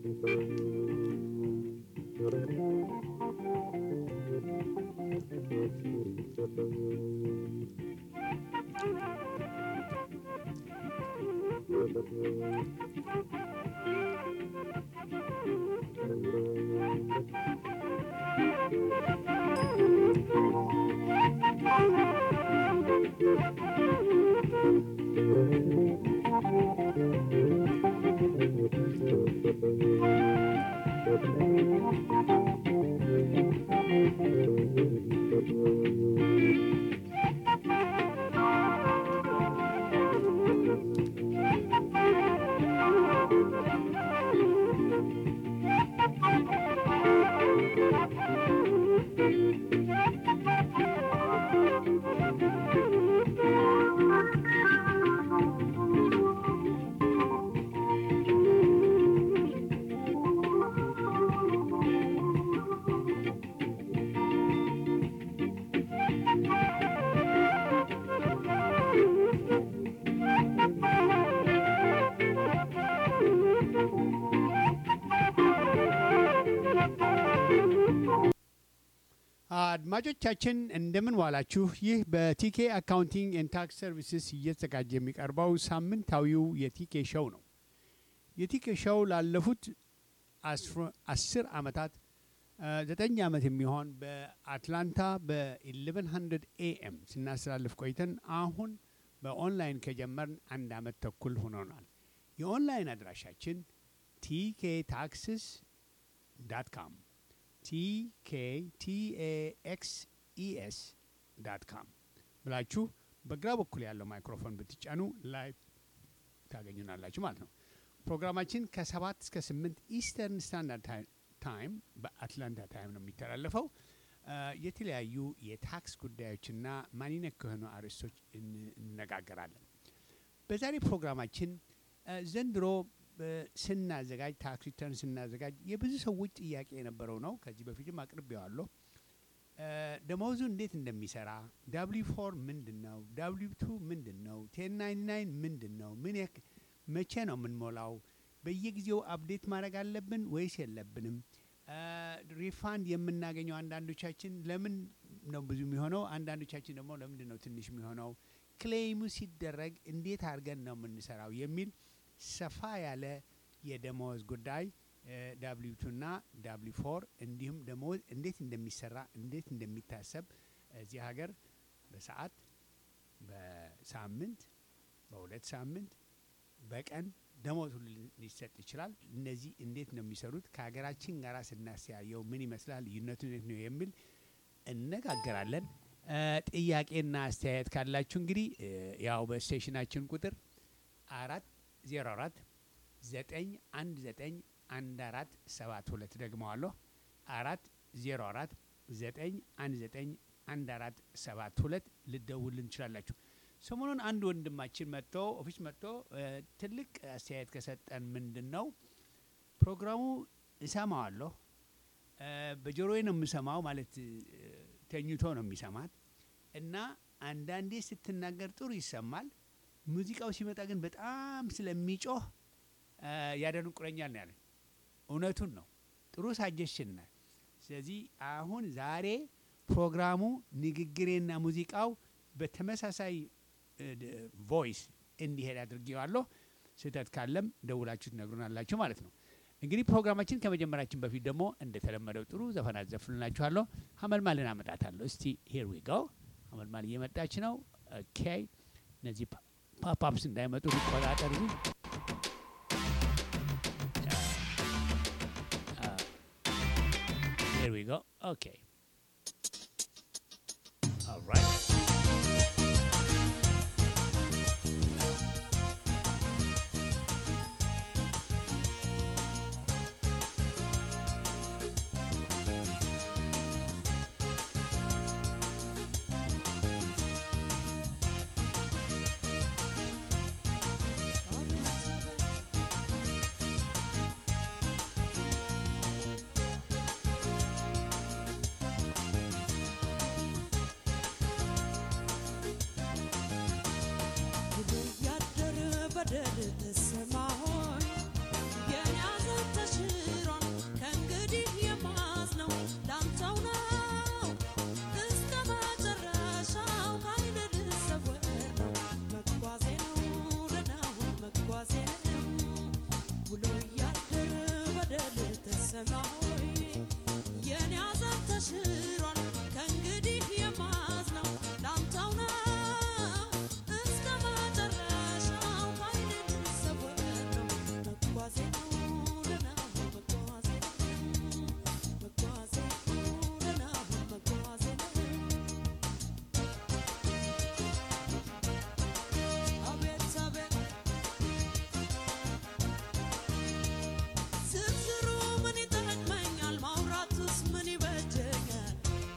አድማጮቻችን እንደምን ዋላችሁ። ይህ በቲኬ አካውንቲንግ ኤንድ ታክስ ሰርቪስስ እየተዘጋጀ የሚቀርበው ሳምንታዊው የቲኬ ሾው ነው። የቲኬ ሾው ላለፉት አስር ዓመታት ዘጠኝ ዓመት የሚሆን በአትላንታ በ1100 ኤኤም ስናስተላልፍ ቆይተን አሁን በኦንላይን ከጀመርን አንድ ዓመት ተኩል ሆኖናል። የኦንላይን አድራሻችን ቲኬ ታክስስ ዳት ካም ቲኬቲኤኤክስኢኤስ ዳት ካም ብላችሁ በግራ በኩል ያለው ማይክሮፎን ብትጫኑ ላይቭ ታገኙናላችሁ ማለት ነው። ፕሮግራማችን ከሰባት እስከ ስምንት ኢስተርን ስታንዳርድ ታይም በአትላንታ ታይም ነው የሚተላለፈው። የተለያዩ የታክስ ጉዳዮችና ማንነት ከሆኑ አርዕስቶች እንነጋገራለን። በዛሬ ፕሮግራማችን ዘንድሮ ስናዘጋጅ ታክስ ሪተርን ስናዘጋጅ የብዙ ሰዎች ጥያቄ የነበረው ነው። ከዚህ በፊትም አቅርቤዋለሁ። ደመወዙ እንዴት እንደሚሰራ ዳብሊው ፎር ምንድን ነው? ዳብሊው ቱ ምንድን ነው? ቴን ናይንቲ ናይን ምንድን ነው? ምን መቼ ነው የምንሞላው? በየጊዜው አፕዴት ማድረግ አለብን ወይስ የለብንም? ሪፋንድ የምናገኘው አንዳንዶቻችን ለምን ነው ብዙ የሚሆነው? አንዳንዶቻችን ደግሞ ለምንድን ነው ትንሽ የሚሆነው? ክሌይሙ ሲደረግ እንዴት አድርገን ነው የምንሰራው የሚል ሰፋ ያለ የደመወዝ ጉዳይ ዳብሊው ቱ ና ዳብሊው ፎር እንዲሁም ደመወዝ እንዴት እንደሚሰራ እንዴት እንደሚታሰብ እዚህ ሀገር በሰዓት በሳምንት በሁለት ሳምንት በቀን ደመወዝ ሁሉ ሊሰጥ ይችላል። እነዚህ እንዴት ነው የሚሰሩት? ከሀገራችን ጋር ስናስተያየው ምን ይመስላል? ልዩነቱ እንዴት ነው የሚል እነጋገራለን። ጥያቄና አስተያየት ካላችሁ እንግዲህ ያው በስቴሽናችን ቁጥር አራት ዜሮ አራት ዘጠኝ አንድ ዘጠኝ አንድ አራት ሰባት ሁለት ደግመዋለሁ። አራት ዜሮ አራት ዘጠኝ አንድ ዘጠኝ አንድ አራት ሰባት ሁለት ልደውልን እንችላላችሁ። ሰሞኑን አንድ ወንድማችን መጥቶ ኦፊስ መጥቶ ትልቅ አስተያየት ከሰጠን ምንድን ነው ፕሮግራሙ እሰማዋለሁ፣ በጆሮዬ ነው የምሰማው ማለት ተኝቶ ነው የሚሰማት እና አንዳንዴ ስትናገር ጥሩ ይሰማል ሙዚቃው ሲመጣ ግን በጣም ስለሚጮህ ያደንቁረኛል ነው ያለን። እውነቱን ነው። ጥሩ ሳጀሽን ናት። ስለዚህ አሁን ዛሬ ፕሮግራሙ ንግግሬና ሙዚቃው በተመሳሳይ ቮይስ እንዲሄድ አድርጌዋለሁ። ስህተት ካለም ደውላችሁ ትነግሩናላችሁ ማለት ነው። እንግዲህ ፕሮግራማችን ከመጀመራችን በፊት ደግሞ እንደተለመደው ጥሩ ዘፈን አዘፍንላችኋለሁ። ሀመልማልን አመጣታለሁ። እስቲ ሄር ዊ ጎ። ሀመልማል እየመጣች ነው። ኦኬ እነዚህ ፓፓፕስ እንዳይመጡ ሊቆጣጠር Here we go. Okay. All right. ሰማይ የኔ ሐዘን ተሽሯል ከእንግዲህ የማዝነው ላንተው ነው እስከ መጨረሻው ኃይል ልሰወር ነው መጓዜ ነው ለናሁ መጓዜ ነው መጓዜ ነው ለናሁ መጓዜ ነው አቤት አቤት ዝርዝሩ ምን ይጠቅመኛል? ማውራቱስ ምን ይበጀኛል?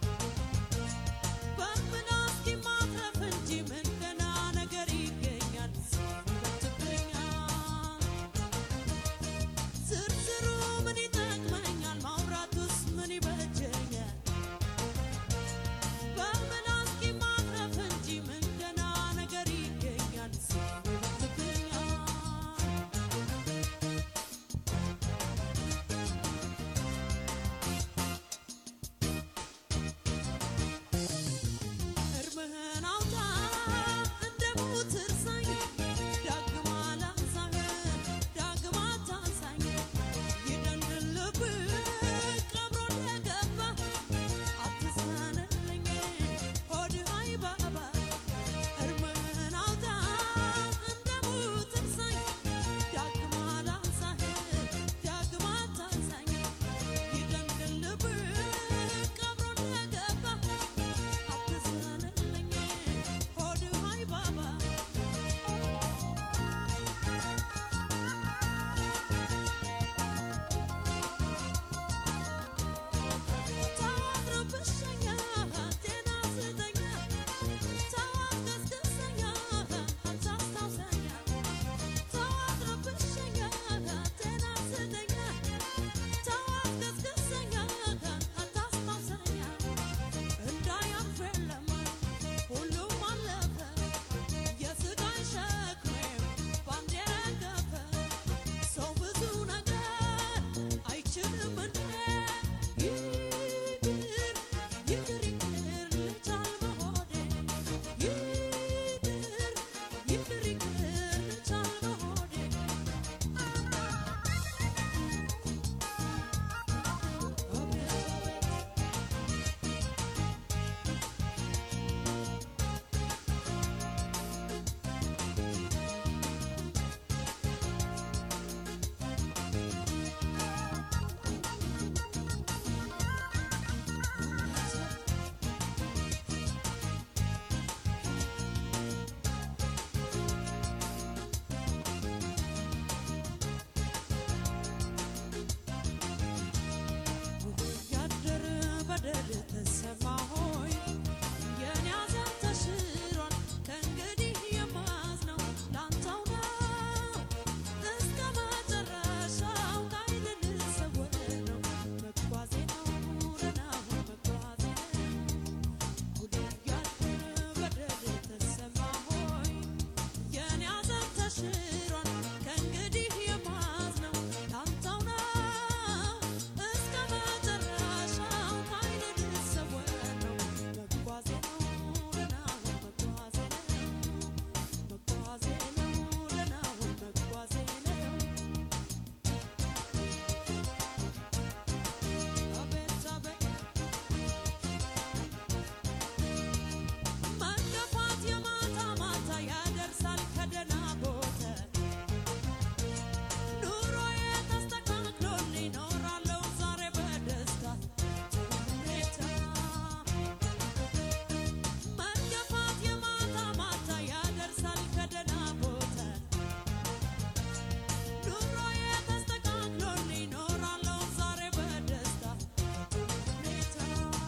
በምላስ ማትረፍ እንጂ ምን ገና ነገር ይገኛል? ይበትብኛል። ዝርዝሩ ምን ይጠቅመኛል? ማውራቱስ ምን ይበጀኛል? በምላስ ማትረፍ እንጂ ምን ገና ነገር ይገኛል? ይበትብኛል። እርምህን አውጣ እንደ ሙት እርሳኝ ዳግም አላንሳህ ዳግም አታንሳኝ ይደንድን ልብህ ቀብሮ እንደገባ አትዘንልኝ ሆድህ አይባባ እርምህን አውጣ እንደ ሙት እርሳኝ ዳግም አላንሳህ ዳግም አታንሳኝ ይደንድን ልብህ ቀብሮ እንደገባ አትዘንልኝ ሆድህ አይባባ ታድርብሸኛ ጤና ስጠኛ ታዋስገስግሰኛ አታስታውሰኛ ታድርብሸኛ ጤና ስጠኛ ታዋስገስግሰኛ አታስታውሰኛ እንዳያልፍ የለም ሁሉም አለፈ የስጋን ሸክሜም ባንዴ ረገፈ ሰው ብዙ ነገር አይችልም እንዴ ይቅር ይቅር ይቅር ልቻል በሆዴ ይቅር ይቅር ይቅር ልቻል በሆዴ ያደር በደል ተሰማ ሆይ የኔ ሐዘን ተሽሯል ከእንግዲህ የማዝነው ላንተው ነው እስከ መጨረሻው ኃይል ልሰወር ነው መጓዜ ነው ለናሁ መጓዜ ነው ያደር በደል ተሰማ ሆይ የኔ ሐዘን ተሽሯል ከእንግዲህ የማዝነው ላንተው ነው እስከ መጨረሻው ኃይል ልሰወር ነው መጓዜ ነው ለናሁ መጓዜ ነው መጓዜ ነው ለናሁ መጓዜ ነው አቤት አቤት መገፋት የማታ ማታ ያደርሳል ከደህና ቦታ ኑሮዬ ተስተካክሎልኝ እኖራለሁ ዛሬ በደስታ ሁኔታ መገፋት የማታ ማታ ያደርሳል ከደህና ቦታ ኑሮዬ ተስተካክሎልኝ እኖራለሁ ዛሬ በደስታ ሁኔታ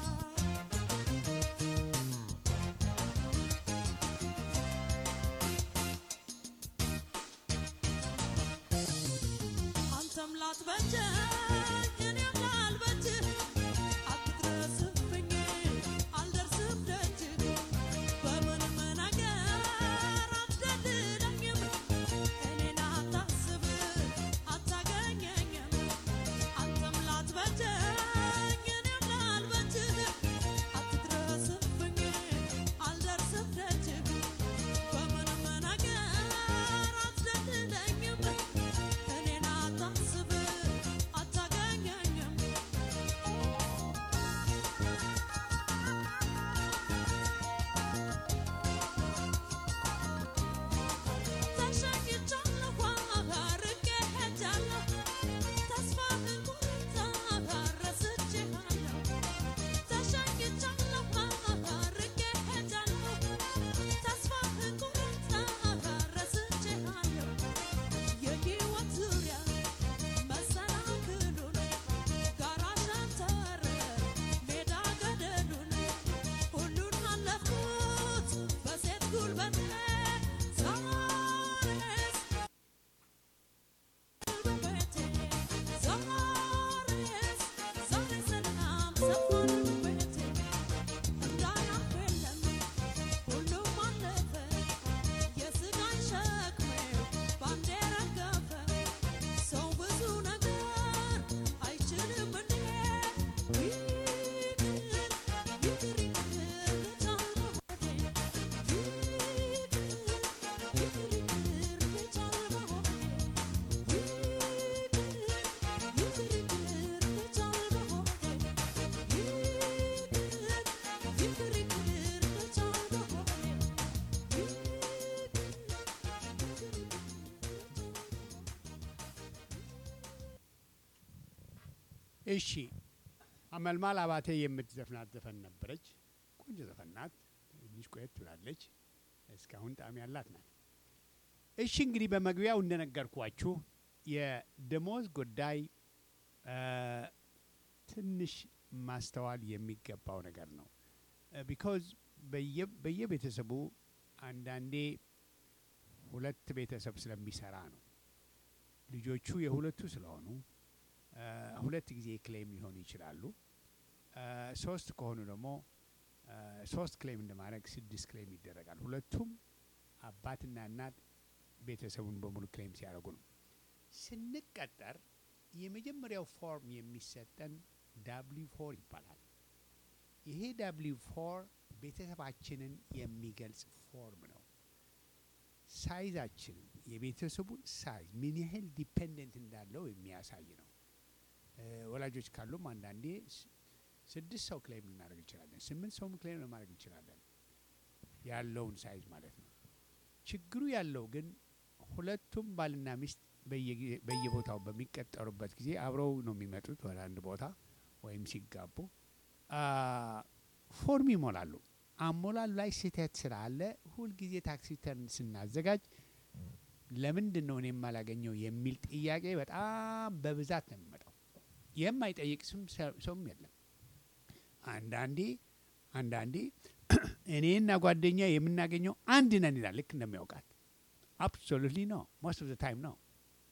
አንተም ላትበጀኝ እኔም ላልበጅህ አትድረስብኝ አልደርስም ደጅህ በምንም ነገር አትደልለኝም እኔን አታስብ አታገኘኝም አንተም ላትበጀኝ እኔም ላልበጅህ አትድረስብኝ አልደርስም ደጅህ በምንም ነገር አትደልለኝም እኔን አታስብ አታ ሰፋን ቤቴ እንዳያልፍ የለም ሁሉም አለፈ የስጋን ሸክሜ ባንዴ ረገፈ ሰው ብዙ ነገር አይችልም እንዴ ይቅር ይቅር ይቅር ከቻል በሆዴ ይቅር ይቅር ይቅር ከቻል በሆዴ እሺ አመልማል አባቴ የምትዘፍናት ዘፈን ነበረች። ቆንጆ ዘፈን ናት። ትንሽ ቆየት ብላለች። እስካሁን ጣዕም ያላት ናት። እሺ እንግዲህ በመግቢያው እንደነገርኳችሁ የደሞዝ ጉዳይ እ ትንሽ ማስተዋል የሚገባው ነገር ነው። ቢኮዝ በየቤተሰቡ አንዳንዴ ሁለት ቤተሰብ ስለሚሰራ ነው። ልጆቹ የሁለቱ ስለሆኑ እ ሁለት ጊዜ ክሌም ሊሆኑ ይችላሉ። እ ሶስት ከሆኑ ደግሞ እ ሶስት ክሌም እንደማድረግ ስድስት ክሌም ይደረጋል። ሁለቱም አባትና እናት ቤተሰቡን በሙሉ ክሌም ሲያደርጉ ነው። ስንቀጠር የመጀመሪያው ፎርም የሚሰጠን ዳብሊው ፎር ይባላል። ይሄ ዳብሊው ፎር ቤተሰባችንን የሚገልጽ ፎርም ነው። ሳይዛችንን የቤተሰቡን ሳይዝ ምን ያህል ዲፔንደንት እንዳለው የሚያሳይ ነው። እ ወላጆች ካሉም አንዳንዴ ስ- ስድስት ሰው ክሌም ልናደርግ እንችላለን። ስምንት ሰውም ክሌም ልናደርግ እንችላለን። ያለውን ሳይዝ ማለት ነው። ችግሩ ያለው ግን ሁለቱም ባልና ሚስት በየጊዜ- በየቦታው በሚቀጠሩበት ጊዜ አብረው ነው የሚመጡት ወደ አንድ ቦታ ወይም ሲጋቡ አ፣ ፎርም ይሞላሉ። አሞላሉ ላይ ስህተት ስላለ ሁልጊዜ ታክሲ ተርን ስናዘጋጅ ለምንድን ነው እኔ የማላገኘው የሚል ጥያቄ በጣም በብዛት ነው የሚመጣው። የማይጠይቅ ስም ሰውም የለም። አንዳንዴ አንዳንዴ እኔና ጓደኛ የምናገኘው አንድ ነን ይላል። ልክ እንደሚያውቃት አብሶሉትሊ ነው። ሞስት ኦፍ ዘ ታይም ነው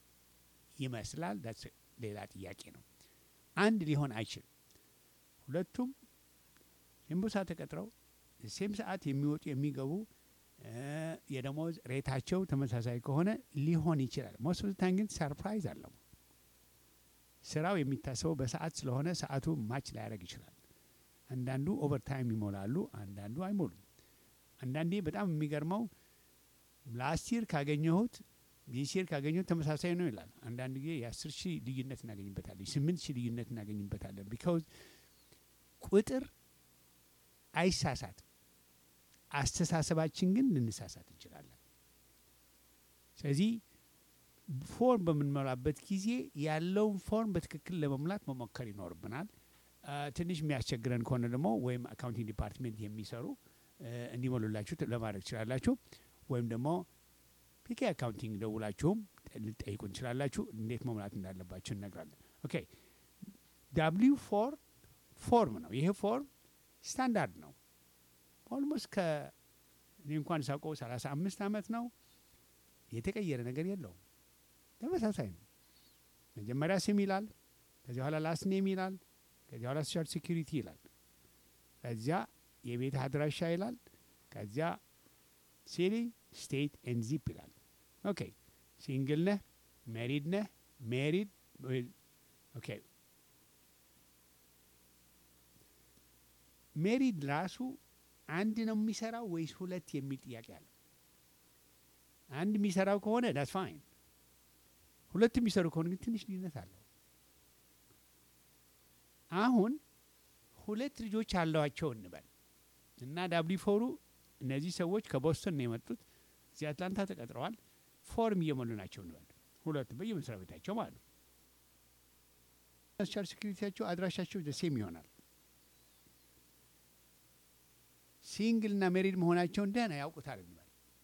ይመስላል። ዳትስ ሌላ ጥያቄ ነው። አንድ ሊሆን አይችልም። ሁለቱም ሴም ቦታ ተቀጥረው ሴም ሰዓት የሚወጡ የሚገቡ እ የደሞዝ ሬታቸው ተመሳሳይ ከሆነ ሊሆን ይችላል። ሞስት ኦፍ ዘ ታይም ግን ሰርፕራይዝ አለው። ስራው የሚታሰበው በሰዓት ስለሆነ ሰዓቱ ማች ላያደርግ ይችላል። አንዳንዱ ኦቨርታይም ይሞላሉ፣ አንዳንዱ አይሞሉም። አንዳንዴ በጣም የሚገርመው ላስት ይር ካገኘሁት ዲስ ይር ካገኘሁት ተመሳሳይ ነው ይላል። አንዳንድ ጊዜ የአስር ሺህ ልዩነት እናገኝበታለን፣ የስምንት ሺህ ልዩነት እናገኝበታለን። ቢካውዝ ቁጥር አይሳሳትም። አስተሳሰባችን ግን ልንሳሳት እንችላለን። ስለዚህ ፎርም በምንሞላበት ጊዜ ያለውን ፎርም በትክክል ለመሙላት መሞከር ይኖርብናል። አ፣ ትንሽ የሚያስቸግረን ከሆነ ደግሞ ወይም አካውንቲንግ ዲፓርትሜንት የሚሰሩ እ፣ እንዲሞሉላችሁ ት- ለማድረግ ትችላላችሁ። ወይም ደግሞ ፒኬ አካውንቲንግ ደውላችሁም ጠ- ልጠይቁ እንችላላችሁ። እንዴት መሙላት እንዳለባችሁ እነግራለን። ኦኬ ዳብሊው ፎር ፎርም ነው። ይሄ ፎርም ስታንዳርድ ነው። ኦልሞስት ከ እኔ እንኳን ሳውቀው ሰላሳ አምስት ዓመት ነው። የተቀየረ ነገር የለውም። ተመሳሳይ ነው። መጀመሪያ ስም ይላል፣ ከዚያ በኋላ ላስት ኔም ይላል፣ ከዚያ በኋላ ሶሻል ሴኪሪቲ ይላል፣ ከዚያ የቤት አድራሻ ይላል፣ ከዚያ ሲቲ ስቴት ኤንድ ዚፕ ይላል። ኦኬ ሲንግል ነህ፣ ሜሪድ ነህ፣ ሜሪድ ኦኬ ሜሪድ ራሱ አንድ ነው የሚሰራው ወይስ ሁለት የሚል ጥያቄ አለ። አንድ የሚሰራው ከሆነ ዳስ ፋይን። ሁለት የሚሰሩ ከሆነ ግን ትንሽ ልዩነት አለው። አሁን ሁለት ልጆች አለዋቸው እንበል እና ዳብሊ ፎሩ እነዚህ ሰዎች ከቦስተን ነው የመጡት፣ እዚህ አትላንታ ተቀጥረዋል። ፎርም እየሞሉ ናቸው እንበል ሁለቱ በየመስሪያ ቤታቸው ማለት ነው። ሶሻል ሴኩሪቲያቸው አድራሻቸው ደሴም ይሆናል። ሲንግል እና ሜሪድ መሆናቸውን ደህና ያውቁታል እንበል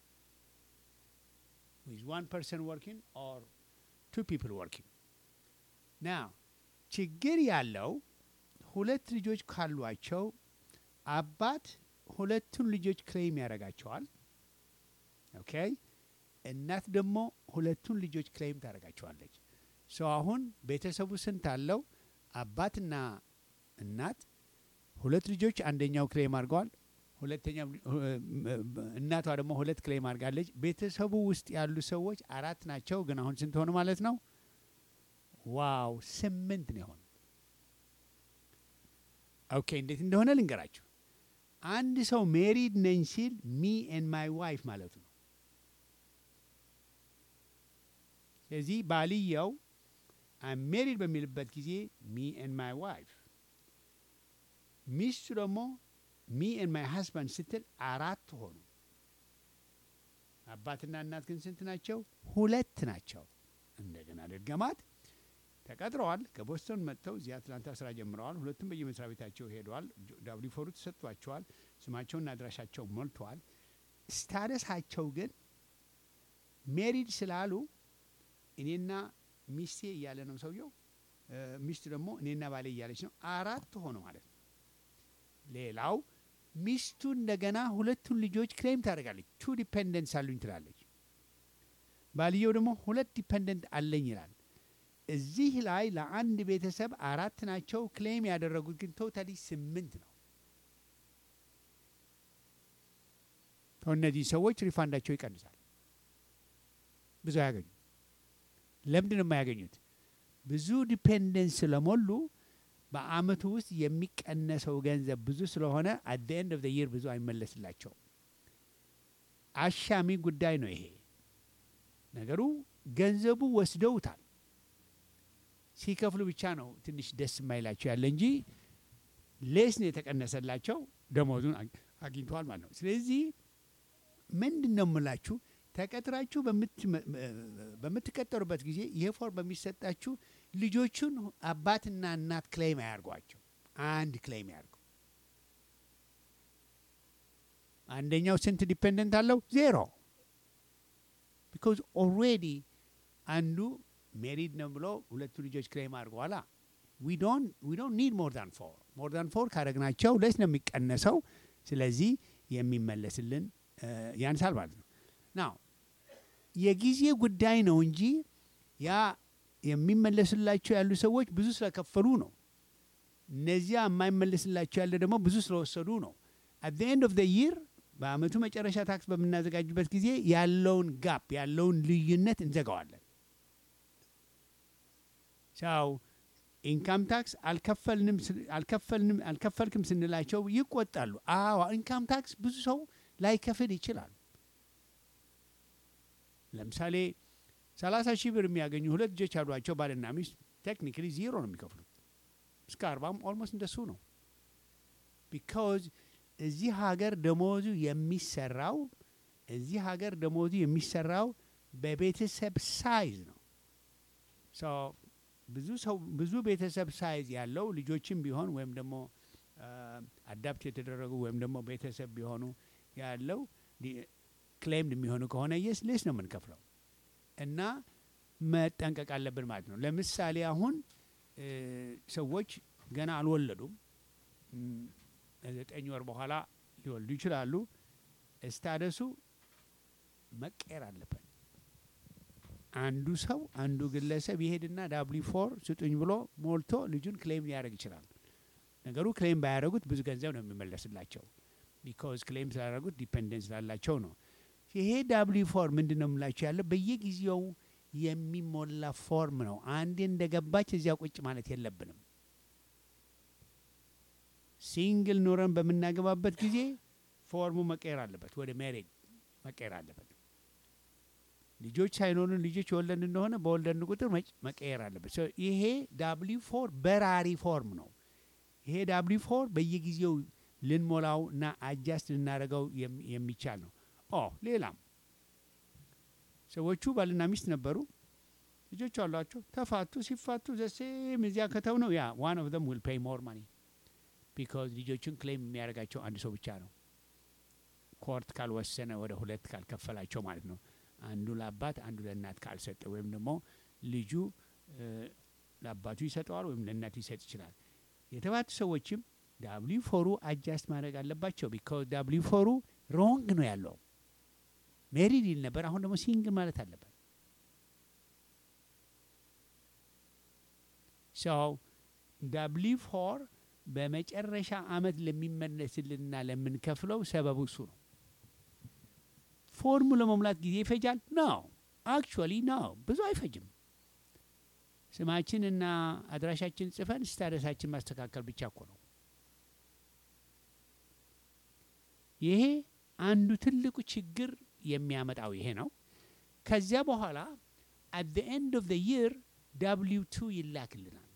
with one person working or two people working. Now ችግር ያለው ሁለት ልጆች ካሏቸው አባት ሁለቱን ልጆች ክሌም ያደርጋቸዋል። ኦኬ እናት ደግሞ ሁለቱን ልጆች ክሌም ታደርጋቸዋለች። ሶ አሁን ቤተሰቡ ስንት አለው? አባትና እናት ሁለት ልጆች አንደኛው ክሌም አድርገዋል። ሁለተኛ እናቷ ደግሞ ሁለት ክሌም አድርጋለች። ቤተሰቡ ውስጥ ያሉ ሰዎች አራት ናቸው። ግን አሁን ስንት ሆኑ ማለት ነው? ዋው ስምንት ነው የሆኑ። ኦኬ እንዴት እንደሆነ ልንገራችሁ። አንድ ሰው ሜሪድ ነኝ ሲል ሚ ኤን ማይ ዋይፍ ማለቱ ነው። ስለዚህ ባልየው አም ሜሪድ በሚልበት ጊዜ ሚ ኤን ማይ ዋይፍ፣ ሚስቱ ደግሞ ሚ ኤን ማይ ሀስባንድ ስትል አራት ሆኑ። አባትና እናት ግን ስንት ናቸው? ሁለት ናቸው። እንደገና ልድገማት። ተቀጥረዋል። ከቦስተን መጥተው እዚህ አትላንታ ስራ ጀምረዋል። ሁለቱም በየመስሪያ ቤታቸው ሄደዋል። ዳብሊ ፎሩ ተሰጥቷቸዋል። ስማቸውና አድራሻቸው ሞልተዋል። ስታደሳቸው ግን ሜሪድ ስላሉ እኔና ሚስቴ እያለ ነው ሰውየው። ሚስቱ ደግሞ እኔና ባሌ እያለች ነው። አራት ሆነ ማለት ነው። ሌላው ሚስቱ እንደገና ሁለቱን ልጆች ክሌም ታደርጋለች። ቱ ዲፔንደንስ አሉኝ ትላለች። ባልየው ደግሞ ሁለት ዲፔንደንት አለኝ ይላል። እዚህ ላይ ለአንድ ቤተሰብ አራት ናቸው። ክሌም ያደረጉት ግን ቶታሊ ስምንት ነው። እነዚህ ሰዎች ሪፋንዳቸው ይቀንሳል። ብዙ አያገኙ። ለምንድን ነው የማያገኙት? ብዙ ዲፔንደንስ ስለሞሉ በአመቱ ውስጥ የሚቀነሰው ገንዘብ ብዙ ስለሆነ አት ኤንድ ኦፍ ይር ብዙ አይመለስላቸውም። አሻሚ ጉዳይ ነው ይሄ ነገሩ። ገንዘቡ ወስደውታል። ሲከፍሉ ብቻ ነው ትንሽ ደስ የማይላቸው ያለ እንጂ ሌስ ነው የተቀነሰላቸው፣ ደሞዙን አግኝተዋል ማለት ነው። ስለዚህ ምንድን ነው የምላችሁ ተቀጥራችሁ በምትቀጠሩበት ጊዜ ይህ ፎርም በሚሰጣችሁ ልጆቹን አባትና እናት ክሌም አያርጓቸው፣ አንድ ክሌም ያርጉ። አንደኛው ስንት ዲፔንደንት አለው? ዜሮ። ቢካዝ ኦልሬዲ አንዱ ሜሪድ ነው ብሎ ሁለቱ ልጆች ክሌም አድርገዋላ። ዊ ዶንት ኒድ ሞር ዳን ፎር ሞር ዳን ፎር ካደረግናቸው ለስ ነው የሚቀነሰው። ስለዚህ የሚመለስልን ያንሳል ማለት ነው። ናው የጊዜ ጉዳይ ነው እንጂ ያ የሚመለስላቸው ያሉ ሰዎች ብዙ ስለከፈሉ ነው። እነዚያ የማይመለስላቸው ያለ ደግሞ ብዙ ስለወሰዱ ነው። አት ኤንድ ኦፍ ይር በአመቱ መጨረሻ ታክስ በምናዘጋጅበት ጊዜ ያለውን ጋፕ ያለውን ልዩነት እንዘጋዋለን። ሰው ኢንካም ታክስ አልከፈልንም አልከፈልንም አልከፈልክም ስንላቸው ይቆጣሉ። አዎ ኢንካም ታክስ ብዙ ሰው ላይከፍል ይችላል። ለምሳሌ ሰላሳ ሺህ ብር የሚያገኙ ሁለት ልጆች ያሏቸው ባልና ሚስት ቴክኒካሊ ዜሮ ነው የሚከፍሉት። እስከ አርባም ኦልሞስት እንደሱ ነው። ቢካዝ እዚህ ሀገር ደሞዙ የሚሰራው እዚህ ሀገር ደሞዙ የሚሰራው በቤተሰብ ሳይዝ ነው። ብዙ ሰው ብዙ ቤተሰብ ሳይዝ ያለው ልጆችም ቢሆን ወይም ደግሞ አዳፕት የተደረጉ ወይም ደግሞ ቤተሰብ ቢሆኑ ያለው ክሌምድ የሚሆኑ ከሆነ የስ ሌስ ነው የምንከፍለው እና መጠንቀቅ አለብን ማለት ነው። ለምሳሌ አሁን ሰዎች ገና አልወለዱም፣ ዘጠኝ ወር በኋላ ሊወልዱ ይችላሉ። ስታደሱ መቀየር አለበት። አንዱ ሰው አንዱ ግለሰብ ይሄድና ዳብሊ ፎር ስጡኝ ብሎ ሞልቶ ልጁን ክሌም ሊያደርግ ይችላል። ነገሩ ክሌም ባያደረጉት ብዙ ገንዘብ ነው የሚመለስላቸው። ቢካዝ ክሌም ስላደረጉት ዲፔንደንስ ስላላቸው ነው። ይሄ ዳብሊ ፎር ምንድን ነው የምላቸው ያለው በየጊዜው የሚሞላ ፎርም ነው። አንዴ እንደገባች እዚያ ቁጭ ማለት የለብንም። ሲንግል ኖረን በምናገባበት ጊዜ ፎርሙ መቀየር አለበት፣ ወደ ሜሬጅ መቀየር አለበት። ልጆች ሳይኖሩን ልጆች የወለድ እንደሆነ በወለድን ቁጥር መቀየር አለበት። ይሄ ዳብሊ ፎር በራሪ ፎርም ነው። ይሄ ዳብሊ ፎር በየጊዜው ልንሞላው እና አጃስት ልናደርገው የሚቻል ነው። ኦ ሌላም ሰዎቹ ባልና ሚስት ነበሩ፣ ልጆች አሏቸው፣ ተፋቱ። ሲፋቱ ዘሴም እዚያ ከተው ነው ያ ዋን ኦፍ ዘም ዊል ፔይ ሞር ማኒ ቢካዝ ልጆቹን ክሌም የሚያደርጋቸው አንድ ሰው ብቻ ነው። ኮርት ካልወሰነ ወደ ሁለት ካልከፈላቸው ማለት ነው። አንዱ ለአባት አንዱ ለእናት ካልሰጠ ወይም ደግሞ ልጁ ለአባቱ ይሰጠዋል ወይም ለእናቱ ይሰጥ ይችላል። የተባቱ ሰዎችም ዳብሊ ፎሩ አጃስት ማድረግ አለባቸው። ቢካዝ ዳብሊ ፎሩ ሮንግ ነው ያለው። ሜሪድ ይል ነበር፣ አሁን ደግሞ ሲንግል ማለት አለበት። ሰው ዳብሊ ፎር በመጨረሻ አመት ለሚመለስልንና ለምንከፍለው ሰበቡ እሱ ነው። ፎርሙ ለመሙላት ጊዜ ይፈጃል? ነው አክቹዋሊ ነው፣ ብዙ አይፈጅም። ስማችንና አድራሻችን ጽፈን ስታደሳችን ማስተካከል ብቻ እኮ ነው። ይሄ አንዱ ትልቁ ችግር የሚያመጣው ይሄ ነው። ከዚያ በኋላ አት ዘ ኤንድ ኦፍ ዘ ይር ዳብሊው ቱ ይላክልናል።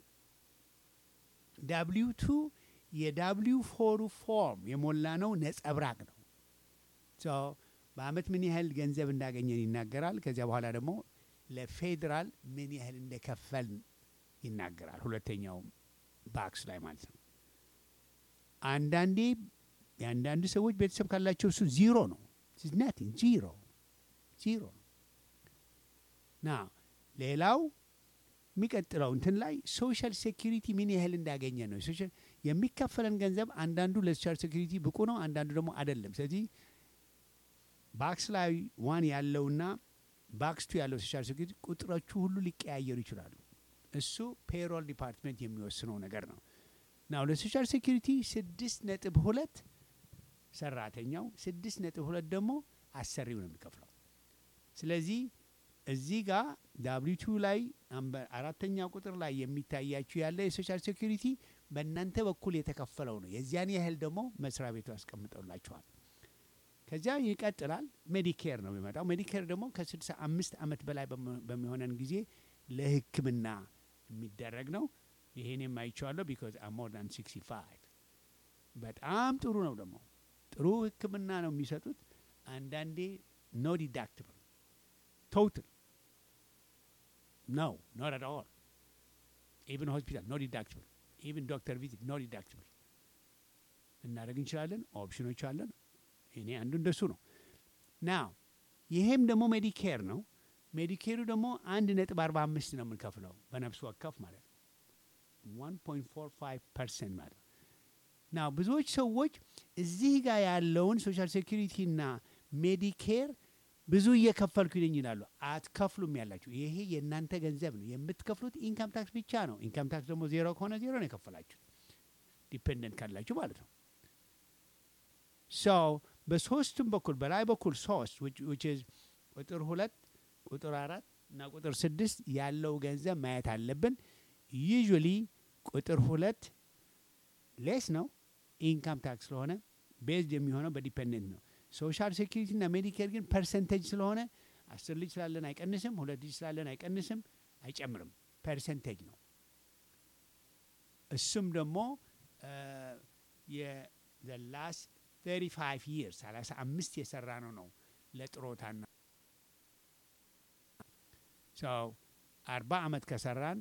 ዳብሊው ቱ የዳብሊው ፎሩ ፎርም የሞላ ነው ነጸብራቅ ነው። ሶ በአመት ምን ያህል ገንዘብ እንዳገኘን ይናገራል። ከዚያ በኋላ ደግሞ ለፌዴራል ምን ያህል እንደከፈልን ይናገራል። ሁለተኛው ባክስ ላይ ማለት ነው። አንዳንዴ የአንዳንድ ሰዎች ቤተሰብ ካላቸው እሱ ዚሮ ነው። ናቲንግ ዚሮ ዚሮ ነው። ና ሌላው የሚቀጥለው እንትን ላይ ሶሻል ሴኪሪቲ ምን ያህል እንዳገኘ ነው። ሶሻል የሚከፈለን ገንዘብ አንዳንዱ ለሶሻል ሴኪሪቲ ብቁ ነው፣ አንዳንዱ ደግሞ አይደለም። ስለዚህ ባክስ ላይ ዋን ያለውና ባክስቱ ያለው ሶሻል ሴኪሪቲ ቁጥሮቹ ሁሉ ሊቀያየሩ ይችላሉ። እሱ ፔሮል ዲፓርትመንት የሚወስነው ነገር ነው። ናው ለሶሻል ሴኪሪቲ ስድስት ነጥብ ሁለት ሰራተኛው ስድስት ነጥብ ሁለት ደግሞ አሰሪው ነው የሚከፍለው። ስለዚህ እዚህ ጋር ዳብሊቱ ላይ አምበ- አራተኛ ቁጥር ላይ የሚታያችሁ ያለ የሶሻል ሴኩሪቲ በእናንተ በኩል የተከፈለው ነው። የዚያን ያህል ደግሞ መስሪያ ቤቱ ያስቀምጠውላችኋል። ከዚያ ይቀጥላል። ሜዲኬር ነው የሚመጣው። ሜዲኬር ደግሞ ከስልሳ አምስት ዓመት በላይ በሚ- በሚሆነን ጊዜ ለሕክምና የሚደረግ ነው። ይሄን የማይቸዋለሁ ቢካዝ አም ሞር ዳን ሲክስቲ ፋይቭ በጣም ጥሩ ነው። ደግሞ ጥሩ ሕክምና ነው የሚሰጡት። አንዳንዴ ኖ ዲዳክትብል ቶታል ነው ኖት አት ኦል ኢቭን ሆስፒታል ኖ ዲዳክትብል ኢቭን ዶክተር ቪዚት ኖ ዲዳክትብል እናደርግ እንችላለን። ኦፕሽኖች አለን። እኔ አንዱ እንደሱ ነው። ናው ይሄም ደግሞ ሜዲኬር ነው። ሜዲኬሩ ደግሞ አንድ ነጥብ አርባ አምስት ነው የምንከፍለው በነፍስ ወከፍ ማለት ነው። ዋን ፖይንት ፎር ፋይቭ ፐርሰንት ማለት ነው። ናው ብዙዎች ሰዎች እዚህ ጋር ያለውን ሶሻል ሴኩሪቲ እና ሜዲኬር ብዙ እየከፈልኩ ይለኝ ይላሉ። አትከፍሉም ያላችሁ ይሄ የእናንተ ገንዘብ ነው። የምትከፍሉት ኢንካም ታክስ ብቻ ነው። ኢንካም ታክስ ደግሞ ዜሮ ከሆነ ዜሮ ነው የከፈላችሁ ዲፔንደንት ካላችሁ ማለት ነው። ሰው በሶስቱም በኩል በላይ በኩል ሶስት which is ቁጥር ሁለት ቁጥር አራት እና ቁጥር ስድስት ያለው ገንዘብ ማየት አለብን። ዩዥዋሊ ቁጥር ሁለት ሌስ ነው ኢንካም ታክስ ስለሆነ ቤዝድ የሚሆነው በዲፔንደንት ነው። ሶሻል ሴኪሪቲ እና ሜዲኬር ግን ፐርሰንቴጅ ስለሆነ አስር ልጅ ስላለን አይቀንስም፣ ሁለት ልጅ ስላለን አይቀንስም፣ አይጨምርም። ፐርሰንቴጅ ነው። እሱም ደግሞ የላስ 35 ይርስ 35 የሰራ ነው ነው ለጥሮታና ሰው አርባ ዓመት ከሰራን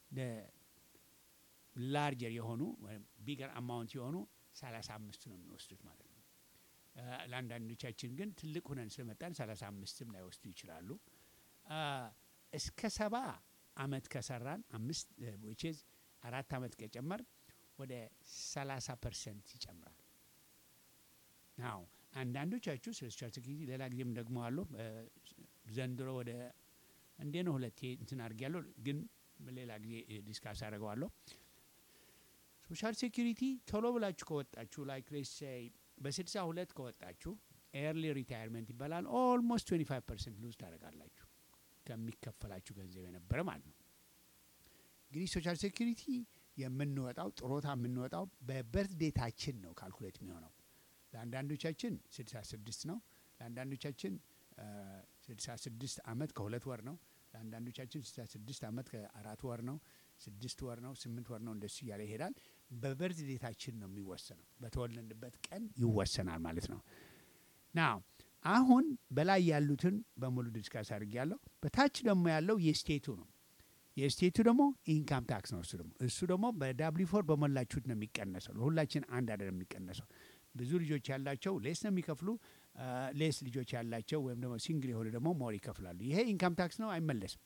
ላርጀር የሆኑ ወይም ቢገር አማውንት የሆኑ 35 ነው የሚወስዱት ማለት ነው። አ፣ ለአንዳንዶቻችን ግን ትልቅ ሁነን ስለመጣን 35ም ላይወስዱ ይችላሉ። አ፣ እስከ ሰባ ዓመት ከሰራን አምስት ዊችዝ አራት ዓመት ከጨመር ወደ 30 ፐርሰንት ይጨምራል። ናው አንዳንዶቻችሁ ስለ ሶሻል ሴኩሪቲ ሌላ ጊዜም ደግሞ አሉ ዘንድሮ ወደ እንዴ ነው ሁለቴ እንትን አድርጌያለሁ፣ ግን ሌላ ጊዜ ዲስካስ አደርገዋለሁ። ሶሻል ሴኩሪቲ ቶሎ ብላችሁ ከወጣችሁ ላይክ ሌትስ ሴይ በስልሳ ሁለት ከወጣችሁ ኤርሊ ሪታይርመንት ይባላል። ኦልሞስት 25 ፐርሰንት ሉዝ ታደርጋላችሁ ከሚከፈላችሁ ገንዘብ የነበረ ማለት ነው። እንግዲህ ሶሻል ሴኩሪቲ የምንወጣው ጥሮታ የምንወጣው በበርት ዴታችን ነው ካልኩሌት የሚሆነው ለአንዳንዶቻችን 66 ነው። ለአንዳንዶቻችን 66 ዓመት ከሁለት ወር ነው። ለአንዳንዶቻችን 66 ዓመት ከአራት ወር ነው። ስድስት ወር ነው። ስምንት ወር ነው። እንደሱ እያለ ይሄዳል። በበርዝ ዴታችን ነው የሚወሰነው። በተወለድንበት ቀን ይወሰናል ማለት ነው። ናው አሁን በላይ ያሉትን በሙሉ ዲስካስ አድርጌያለሁ። በታች ደግሞ ያለው የስቴቱ ነው። የስቴቱ ደግሞ ኢንካም ታክስ ነው። እሱ ደግሞ እሱ ደግሞ በዳብሊ ፎር በሞላችሁት ነው የሚቀነሰው። ለሁላችን አንድ አይደለም የሚቀነሰው። ብዙ ልጆች ያላቸው ሌስ ነው የሚከፍሉ። ሌስ ልጆች ያላቸው ወይም ደግሞ ሲንግል የሆኑ ደግሞ ሞር ይከፍላሉ። ይሄ ኢንካም ታክስ ነው፣ አይመለስም።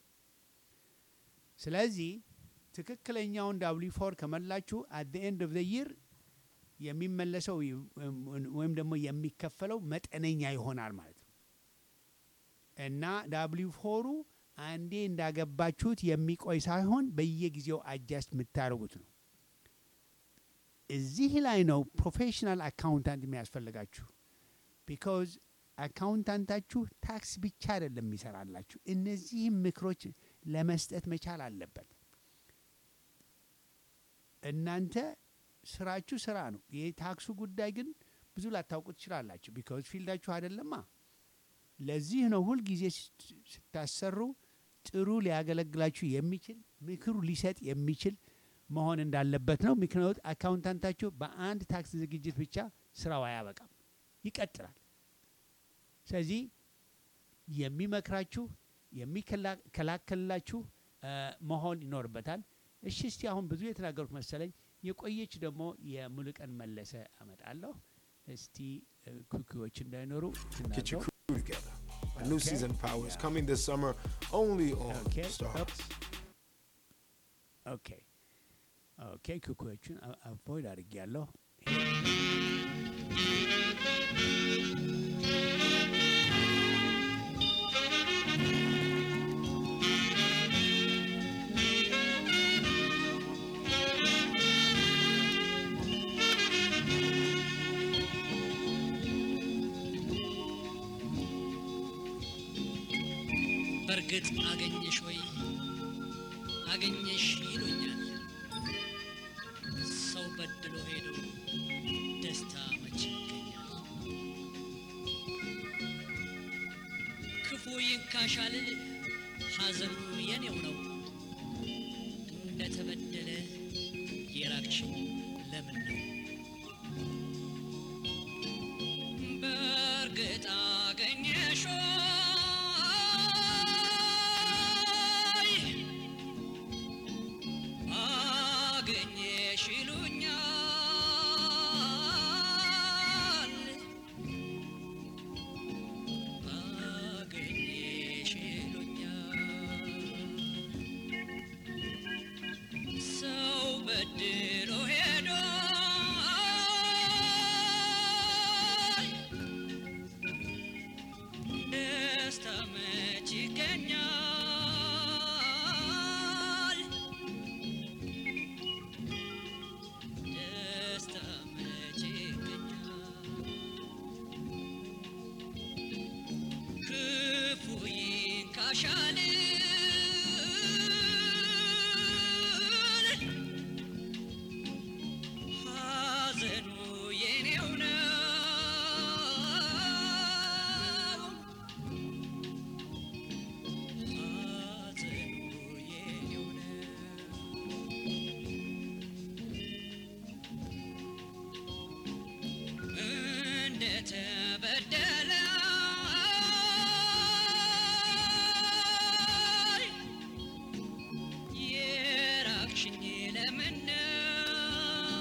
ስለዚህ ትክክለኛውን ዳብሊ ፎር ከመላችሁ አት ኤንድ ኦፍ ዘ ይር የሚመለሰው ወይም ደግሞ የሚከፈለው መጠነኛ ይሆናል ማለት ነው እና ዳብሊ ፎሩ አንዴ እንዳገባችሁት የሚቆይ ሳይሆን በየጊዜው አጃስት የምታደርጉት ነው። እዚህ ላይ ነው ፕሮፌሽናል አካውንታንት የሚያስፈልጋችሁ። ቢካዝ አካውንታንታችሁ ታክስ ብቻ አይደለም የሚሰራላችሁ፣ እነዚህም ምክሮች ለመስጠት መቻል አለበት። እናንተ ስራችሁ ስራ ነው። የታክሱ ጉዳይ ግን ብዙ ላታውቁ ትችላላችሁ፣ ቢካዝ ፊልዳችሁ አይደለማ። ለዚህ ነው ሁልጊዜ ስት- ስታሰሩ ጥሩ ሊያገለግላችሁ የሚችል ምክሩ ሊሰጥ የሚችል መሆን እንዳለበት ነው። ምክንያቱ አካውንታንታችሁ በአንድ ታክስ ዝግጅት ብቻ ስራው አያበቃም፣ ይቀጥላል። ስለዚህ የሚመክራችሁ የሚከላከልላችሁ እ፣ መሆን ይኖርበታል። እሺ፣ እስቲ አሁን ብዙ የተናገሩት መሰለኝ። የቆየች ደግሞ የሙሉቀን መለሰ አመጣለሁ። እስቲ እ፣ ኩኪዎች እንዳይኖሩ Get your እናድርገው። crew together. A new Okay. season of Power is coming this summer only on Okay. Stars. ኦኬ ኦኬ ኩኪዎቹን አቮይድ አድርጌያለሁ። በእርግጥ አገኘሽ ወይ አገኘሽ ይሉኛል። ሰው በድሎ ሄዶ ደስታ መቼ ይገኛል? ክፉ ይንካሻል ሐዘኑ የኔው ነው። እንደተበደለ የራቅሽኝ ለምን ነው? በእርግጥ አገኘሽ ወይ አገኘሽ ይሉኛል አገኘሽ ይሉኛል ሰው በድሎ ሄዶ ደስታ መች ይገኛል? ደስታ መች ይገኛል? ክፉ ይንካሻል ሐዘኑ የኔው ነው ሐዘኑ የኔው ነው እንደተበደለ የራቅሽኝ ለምን ነው?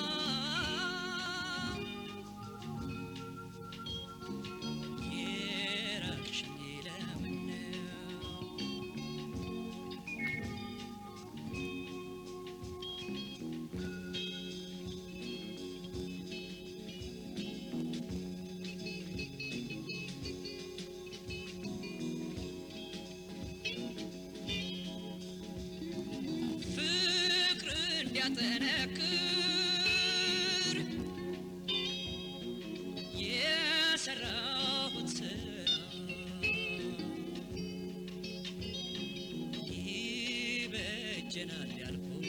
የራቅሽኝ ለምን ነው? ፍቅር እንዲያጠነክር የሰራሁት ስራ ይበጀናል ያልኩት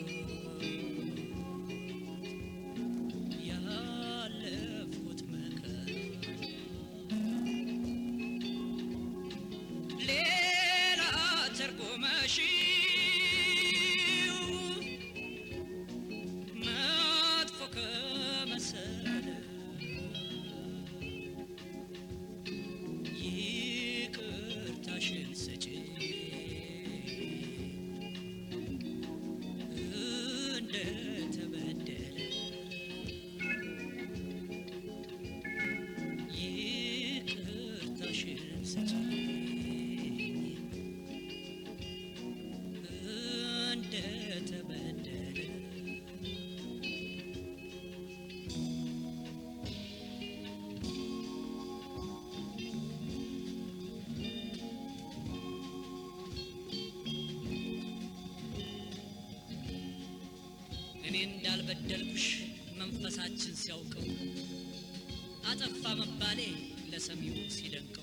ያለፍኩት መከራ ሌላ ተርጉመሽው መጥፎ ከመሰለ ይቅርታሽን ስጪ እንደተበደለ ይቅርታሽን ስጪ እንደተበደለ እኔ እንዳልበደልኩሽ መንፈሳችን ሲያውቀው አጠፋ መባሌ ለሰሚው ሲደንቀው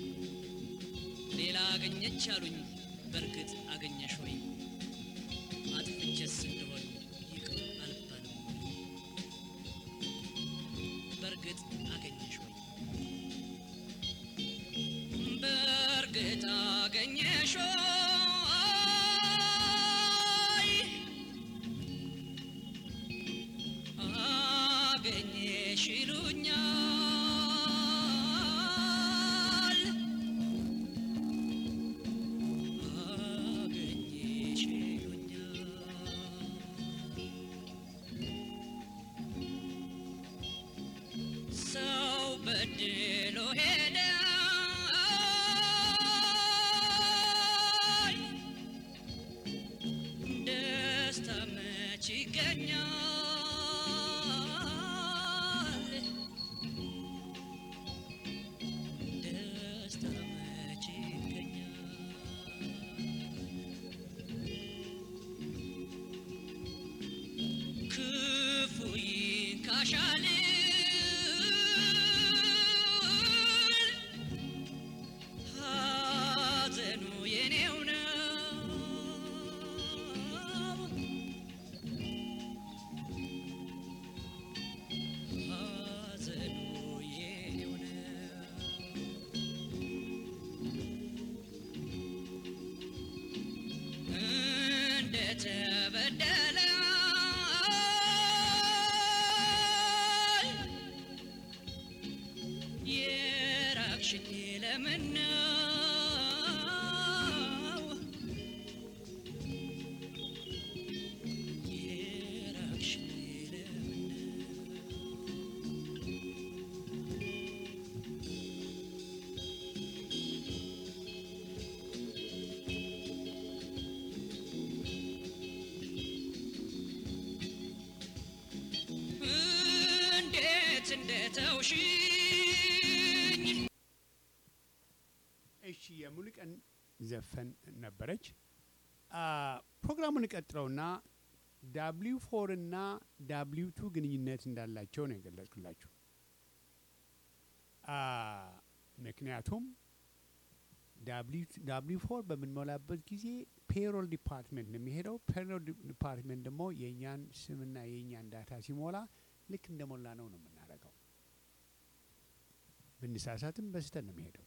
ሌላ አገኘች አሉኝ በእርግጥ አገኘሽ ወይ አጥፍቼስ እንደሆን ይቅር አልባልም ወይ? በእርግጥ አገኘሽ ወይ በእርግጥ አገኘሽ ወይ አገኘሽ ይሉኛል አገኘሽ ይሉኛል ሰው በድሎ ሄደ ደስታ መች ይገኛል ደስታ መች ይገኛል ክፉ ይንካሻል ሐዘኑ የኔው ነው ሐዘኑ የኔው ነው እንደተበደለ የራቅሽኝ ለምን ነው? የራቅሽኝ ለምን ነው? እንዴት እንደተውሽኝ እሺ የሙሉቀን ዘፈን ነበረች። አ፣ ፕሮግራሙን እቀጥለውና ዳብሊው ፎር እና ዳብሊው ቱ ግንኙነት እንዳላቸው ነው የገለጽኩላችሁ። አ፣ ምክንያቱም ዳብሊው ፎር በምንሞላበት ጊዜ ፔሮል ዲፓርትመንት ነው የሚሄደው። ፔሮል ዲፓርትመንት ደግሞ የእኛን ስምና የእኛን ዳታ ሲሞላ ልክ እንደሞላ ነው ነው የምናደርገው። ብንሳሳትም በስተት ነው የሚሄደው።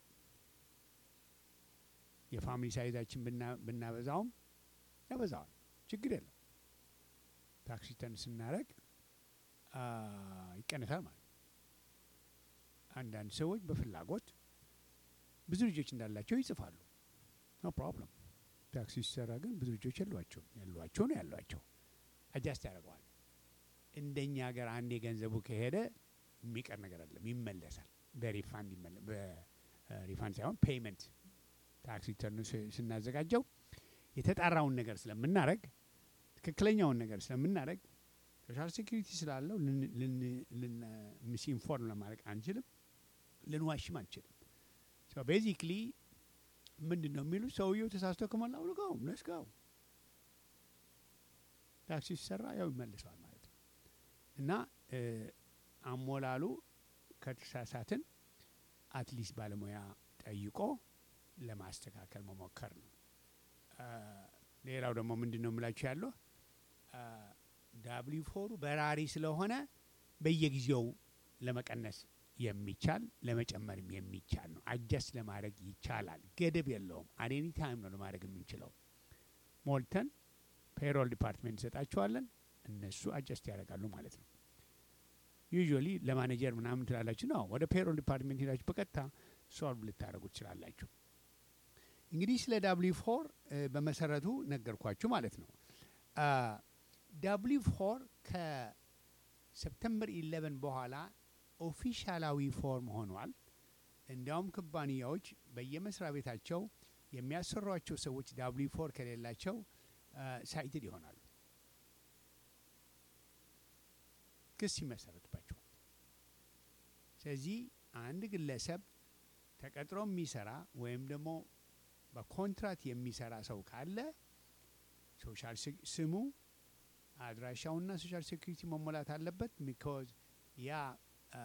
የፋሚሊ ሳይዛችን ብና- ብናበዛውም ያበዛዋል፣ ችግር የለም። ታክሲ ተን ስናደርግ አ፣ ይቀነሳል ማለት ነው። አንዳንድ ሰዎች በፍላጎት ብዙ ልጆች እንዳላቸው ይጽፋሉ። ኖ ፕሮብለም። ታክሲ ሲሰራ ግን ብዙ ልጆች የሏቸው ያሏቸው ነው ያሏቸው አጃስት ያደርገዋል። እንደኛ ሀገር አንዴ ገንዘቡ ከሄደ የሚቀር ነገር አለም፣ ይመለሳል። በሪፋንድ ይመለ- በሪፋንድ ሳይሆን ፔይመንት ታክስ ሪተርን ስናዘጋጀው የተጣራውን ነገር ስለምናደረግ ትክክለኛውን ነገር ስለምናደረግ ሶሻል ሴኩሪቲ ስላለው ሚስ ኢንፎርም ለማድረግ አንችልም፣ ልንዋሽም አንችልም። ቤዚክሊ ምንድን ነው የሚሉት ሰውየው ተሳስቶ ከሞላ ልጋው ለስጋው ታክሲ ሲሰራ ያው ይመልሰዋል ማለት ነው እና እ፣ አሞላሉ ከተሳሳትን አትሊስት ባለሙያ ጠይቆ ለማስተካከል መሞከር ነው። አ፣ ሌላው ደግሞ ምንድን ነው የምላችሁ ያለው ዳብሊው ፎሩ በራሪ ስለሆነ በየጊዜው ለመቀነስ የሚቻል ለመጨመርም የሚቻል ነው። አጀስት ለማድረግ ይቻላል። ገደብ የለውም። አኔኒ ታይም ነው ለማድረግ የምንችለው። ሞልተን ፔሮል ዲፓርትሜንት እንሰጣቸዋለን። እነሱ አጀስት ያደርጋሉ ማለት ነው። ዩዥዋሊ ለማኔጀር ምናምን ትላላችሁ ነው። ወደ ፔሮል ዲፓርትሜንት ሄዳችሁ በቀጥታ ሶልቭ ልታደርጉ ትችላላችሁ። እንግዲህ ስለ ዳብሊው ፎር በመሰረቱ ነገርኳችሁ ማለት ነው። ዳብሊው ፎር ከሰፕተምበር ኢሌቨን በኋላ ኦፊሻላዊ ፎርም ሆኗል። እንዲያውም ኩባንያዎች በየመስሪያ ቤታቸው የሚያሰሯቸው ሰዎች ዳብሊው ፎር ከሌላቸው ሳይትድ ይሆናሉ፣ ክስ ይመሰረትባቸዋል። ስለዚህ አንድ ግለሰብ ተቀጥሮ የሚሰራ ወይም ደግሞ በኮንትራት የሚሰራ ሰው ካለ ሶሻል ስሙ አድራሻውና ሶሻል ሴኩሪቲ መሞላት አለበት። ቢኮዝ ያ አ፣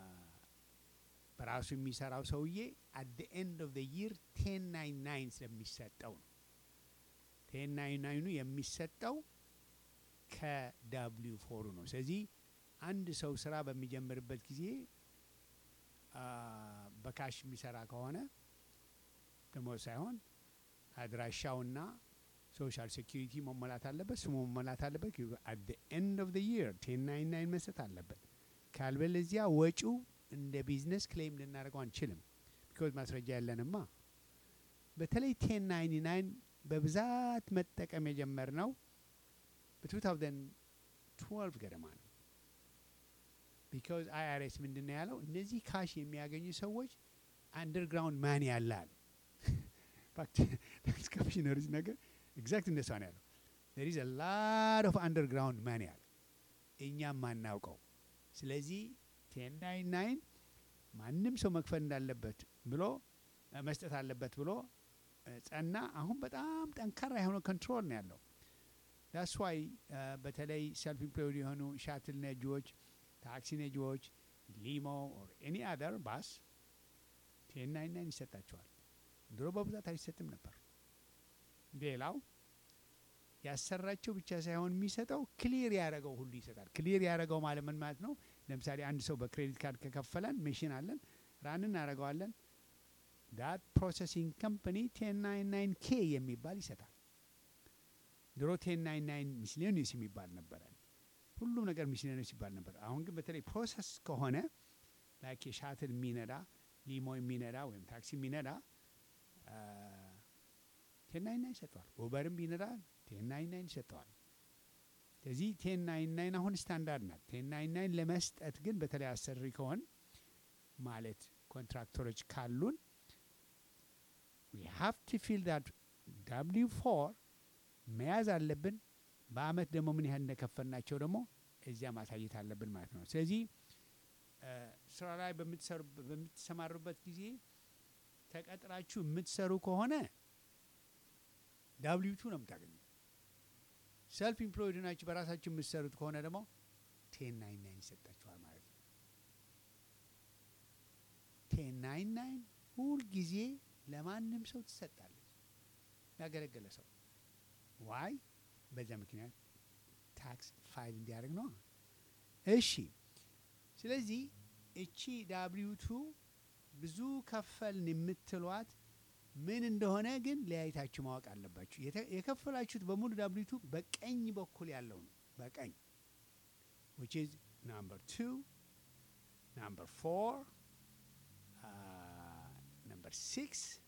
በራሱ የሚሰራው ሰውዬ አት ደ ኤንድ ኦፍ ደ ይር ቴን ናይን ናይን ስለሚሰጠው ነው። ቴን ናይን ናይኑ የሚሰጠው ከዳብሊው ፎሩ ነው። ስለዚህ አንድ ሰው ስራ በሚጀምርበት ጊዜ አ፣ በካሽ የሚሰራ ከሆነ ደሞዝ ሳይሆን አድራሻውና ሶሻል ሴኪሪቲ መሞላት አለበት፣ ስሙ መሞላት አለበት። አት ደ ኤንድ ኦፍ ደ ይር ቴን ናይን ናይን መስጠት አለበት። ካልበለዚያ ወጪው እንደ ቢዝነስ ክሌም ልናደርገው አንችልም። ቢኮዝ ማስረጃ ያለንማ። በተለይ ቴን ናይንቲ ናይን በብዛት መጠቀም የጀመርነው በ2012 ገደማ ነው። ቢካዝ አይአርኤስ ምንድን ነው ያለው? እነዚህ ካሽ የሚያገኙ ሰዎች አንደርግራውንድ ማን ያላል ታክስ ኮሚሽነሮች ነገር ኤግዛክት እንደሷ ነው ያለው። ዜር ኢዝ ላድ ኦፍ አንደርግራውንድ ማን ያለ እኛም ማናውቀው። ስለዚህ ቴን ናይን ናይን ማንም ሰው መክፈል እንዳለበት ብሎ እ፣ መስጠት አለበት ብሎ እ፣ ጸና። አሁን በጣም ጠንካራ የሆነ ኮንትሮል ነው ያለው። ዳስ ዋይ በተለይ ሰልፍ ኢምፕሎይድ የሆኑ ሻትል ነጂዎች፣ ታክሲ ነጂዎች፣ ሊሞ ኦር ኤኒ አደር ባስ ቴን ናይን ናይን ይሰጣቸዋል። ድሮ በብዛት አይሰጥም ነበር። ሌላው ያሰራቸው ብቻ ሳይሆን የሚሰጠው ክሊር ያደረገው ሁሉ ይሰጣል። ክሊር ያደረገው ማለት ምን ማለት ነው? ለምሳሌ አንድ ሰው በክሬዲት ካርድ ከከፈለን ሜሽን አለን ራን እናደርገዋለን። ዳት ፕሮሰሲንግ ከምፓኒ ቴን ናይን ናይን ኬ የሚባል ይሰጣል። ድሮ ቴን ናይን ናይን ሚስሌኒየስ የሚባል ነበረ። ሁሉም ነገር ሚስሌኒየስ ይባል ነበር። አሁን ግን በተለይ ፕሮሰስ ከሆነ ላይክ የሻትል የሚነዳ ሊሞ የሚነዳ ወይም ታክሲ የሚነዳ ቴን ናይን ናይን ይሰጠዋል። ኡበርም ቢነዳ ቴን ናይን ናይን ይሰጠዋል። ስለዚህ ቴን ናይን ናይን አሁን ስታንዳርድ ናት። ቴን ናይን ናይን ለመስጠት ግን በተለይ አሰሪ ከሆን ማለት ኮንትራክተሮች ካሉን ዊ ሃቭ ቱ ፊል ዳት ዳብሊው ፎር መያዝ አለብን። በአመት ደግሞ ምን ያህል እንደከፈልናቸው ደግሞ እዚያ ማሳየት አለብን ማለት ነው። ስለዚህ እ፣ ስራ ላይ በምትሰሩ- በምትሰማሩበት ጊዜ ተቀጥራችሁ የምትሰሩ ከሆነ ዳብሊው ቱ ነው የምታገኙ። ሰልፍ ኢምፕሎይድ ናችሁ በራሳችሁ የምትሰሩት ከሆነ ደግሞ ቴን ናይን ናይን ይሰጣችኋል ማለት ነው። ቴን ናይን ናይን ሁልጊዜ ለማንም ሰው ትሰጣለች፣ ያገለገለ ሰው ዋይ በዚያ ምክንያት ታክስ ፋይል እንዲያደርግ ነው። እሺ፣ ስለዚህ እቺ ዳብሊው ቱ ብዙ ከፈልን የምትሏት ምን እንደሆነ ግን ለያይታችሁ ማወቅ አለባችሁ። የተ- የከፈላችሁት በሙሉ ዳብሊው ቱ በቀኝ በኩል ያለው ነው። በቀኝ which is number two, number four, uh, number six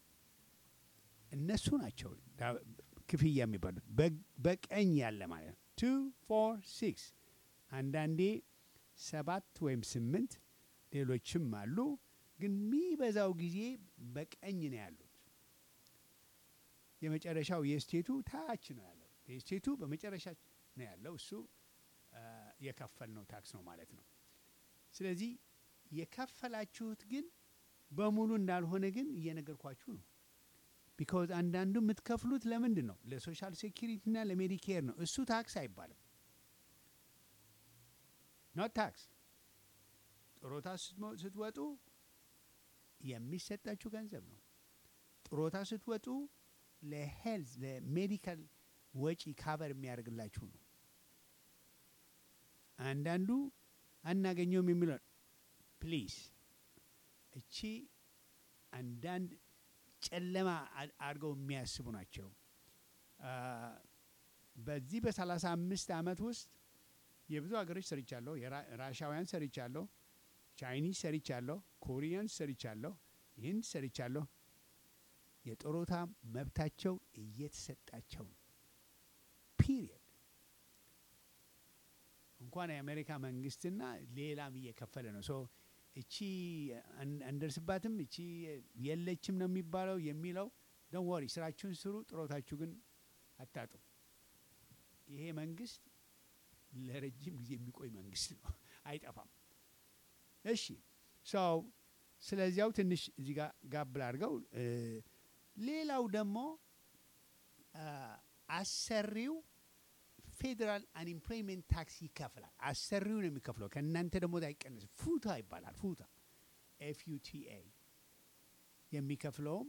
እነሱ ናቸው ዳ- ክፍያ የሚባሉት በ- በቀኝ ያለ ማለት ነው። ቱ ፎር ሲክስ አንዳንዴ ሰባት ወይም ስምንት ሌሎችም አሉ፣ ግን የሚበዛው ጊዜ በቀኝ ነው ያሉት። የመጨረሻው የስቴቱ ታች ነው ያለው። የስቴቱ በመጨረሻ ነው ያለው። እሱ አ፣ የከፈልነው ታክስ ነው ማለት ነው። ስለዚህ የከፈላችሁት ግን በሙሉ እንዳልሆነ ግን እየነገርኳችሁ ነው። ቢካዝ አንዳንዱ የምትከፍሉት ለምንድን ነው? ለሶሻል ሴኪሪቲና ለሜዲኬር ነው። እሱ ታክስ አይባልም። ኖት ታክስ። ጥሮታ ስትሞ- ስትወጡ የሚሰጣችሁ ገንዘብ ነው። ጥሮታ ስትወጡ ለሄልዝ ለሜዲካል ወጪ ካቨር የሚያደርግላችሁ ነው። አንዳንዱ አናገኘውም የሚለው ፕሊዝ እቺ አንዳንድ ጨለማ አ- አድርገው የሚያስቡ ናቸው። አ፣ በዚህ በሰላሳ አምስት አመት ውስጥ የብዙ ሀገሮች ሰርቻለሁ። የራ- ራሻውያን ሰርቻለሁ፣ ቻይኒዝ ሰርቻለሁ፣ ኮሪያንስ ሰርቻለሁ፣ ይህን ሰርቻለሁ። የጡረታ መብታቸው እየተሰጣቸው ነው። ፒሪየድ እንኳን የአሜሪካ መንግስትና ሌላም እየከፈለ ነው። ሶ እቺ አን- አንደርስባትም እቺ የለችም ነው የሚባለው የሚለው ዶን ወሪ ስራችሁን ስሩ፣ ጥሮታችሁ ግን አታጡ። ይሄ መንግስት ለረጅም ጊዜ የሚቆይ መንግስት ነው፣ አይጠፋም። እሺ ሰው ስለዚያው ትንሽ እዚህ ጋር ጋብል አድርገው እ፣ ሌላው ደግሞ አ፣ አሰሪው የፌዴራል አንኤምፕሎይመንት ታክስ ይከፍላል። አሰሪው ነው የሚከፍለው። ከእናንተ ደግሞ አይቀንስም። ፉታ ይባላል። ፉታ ኤፍዩቲኤ የሚከፍለውም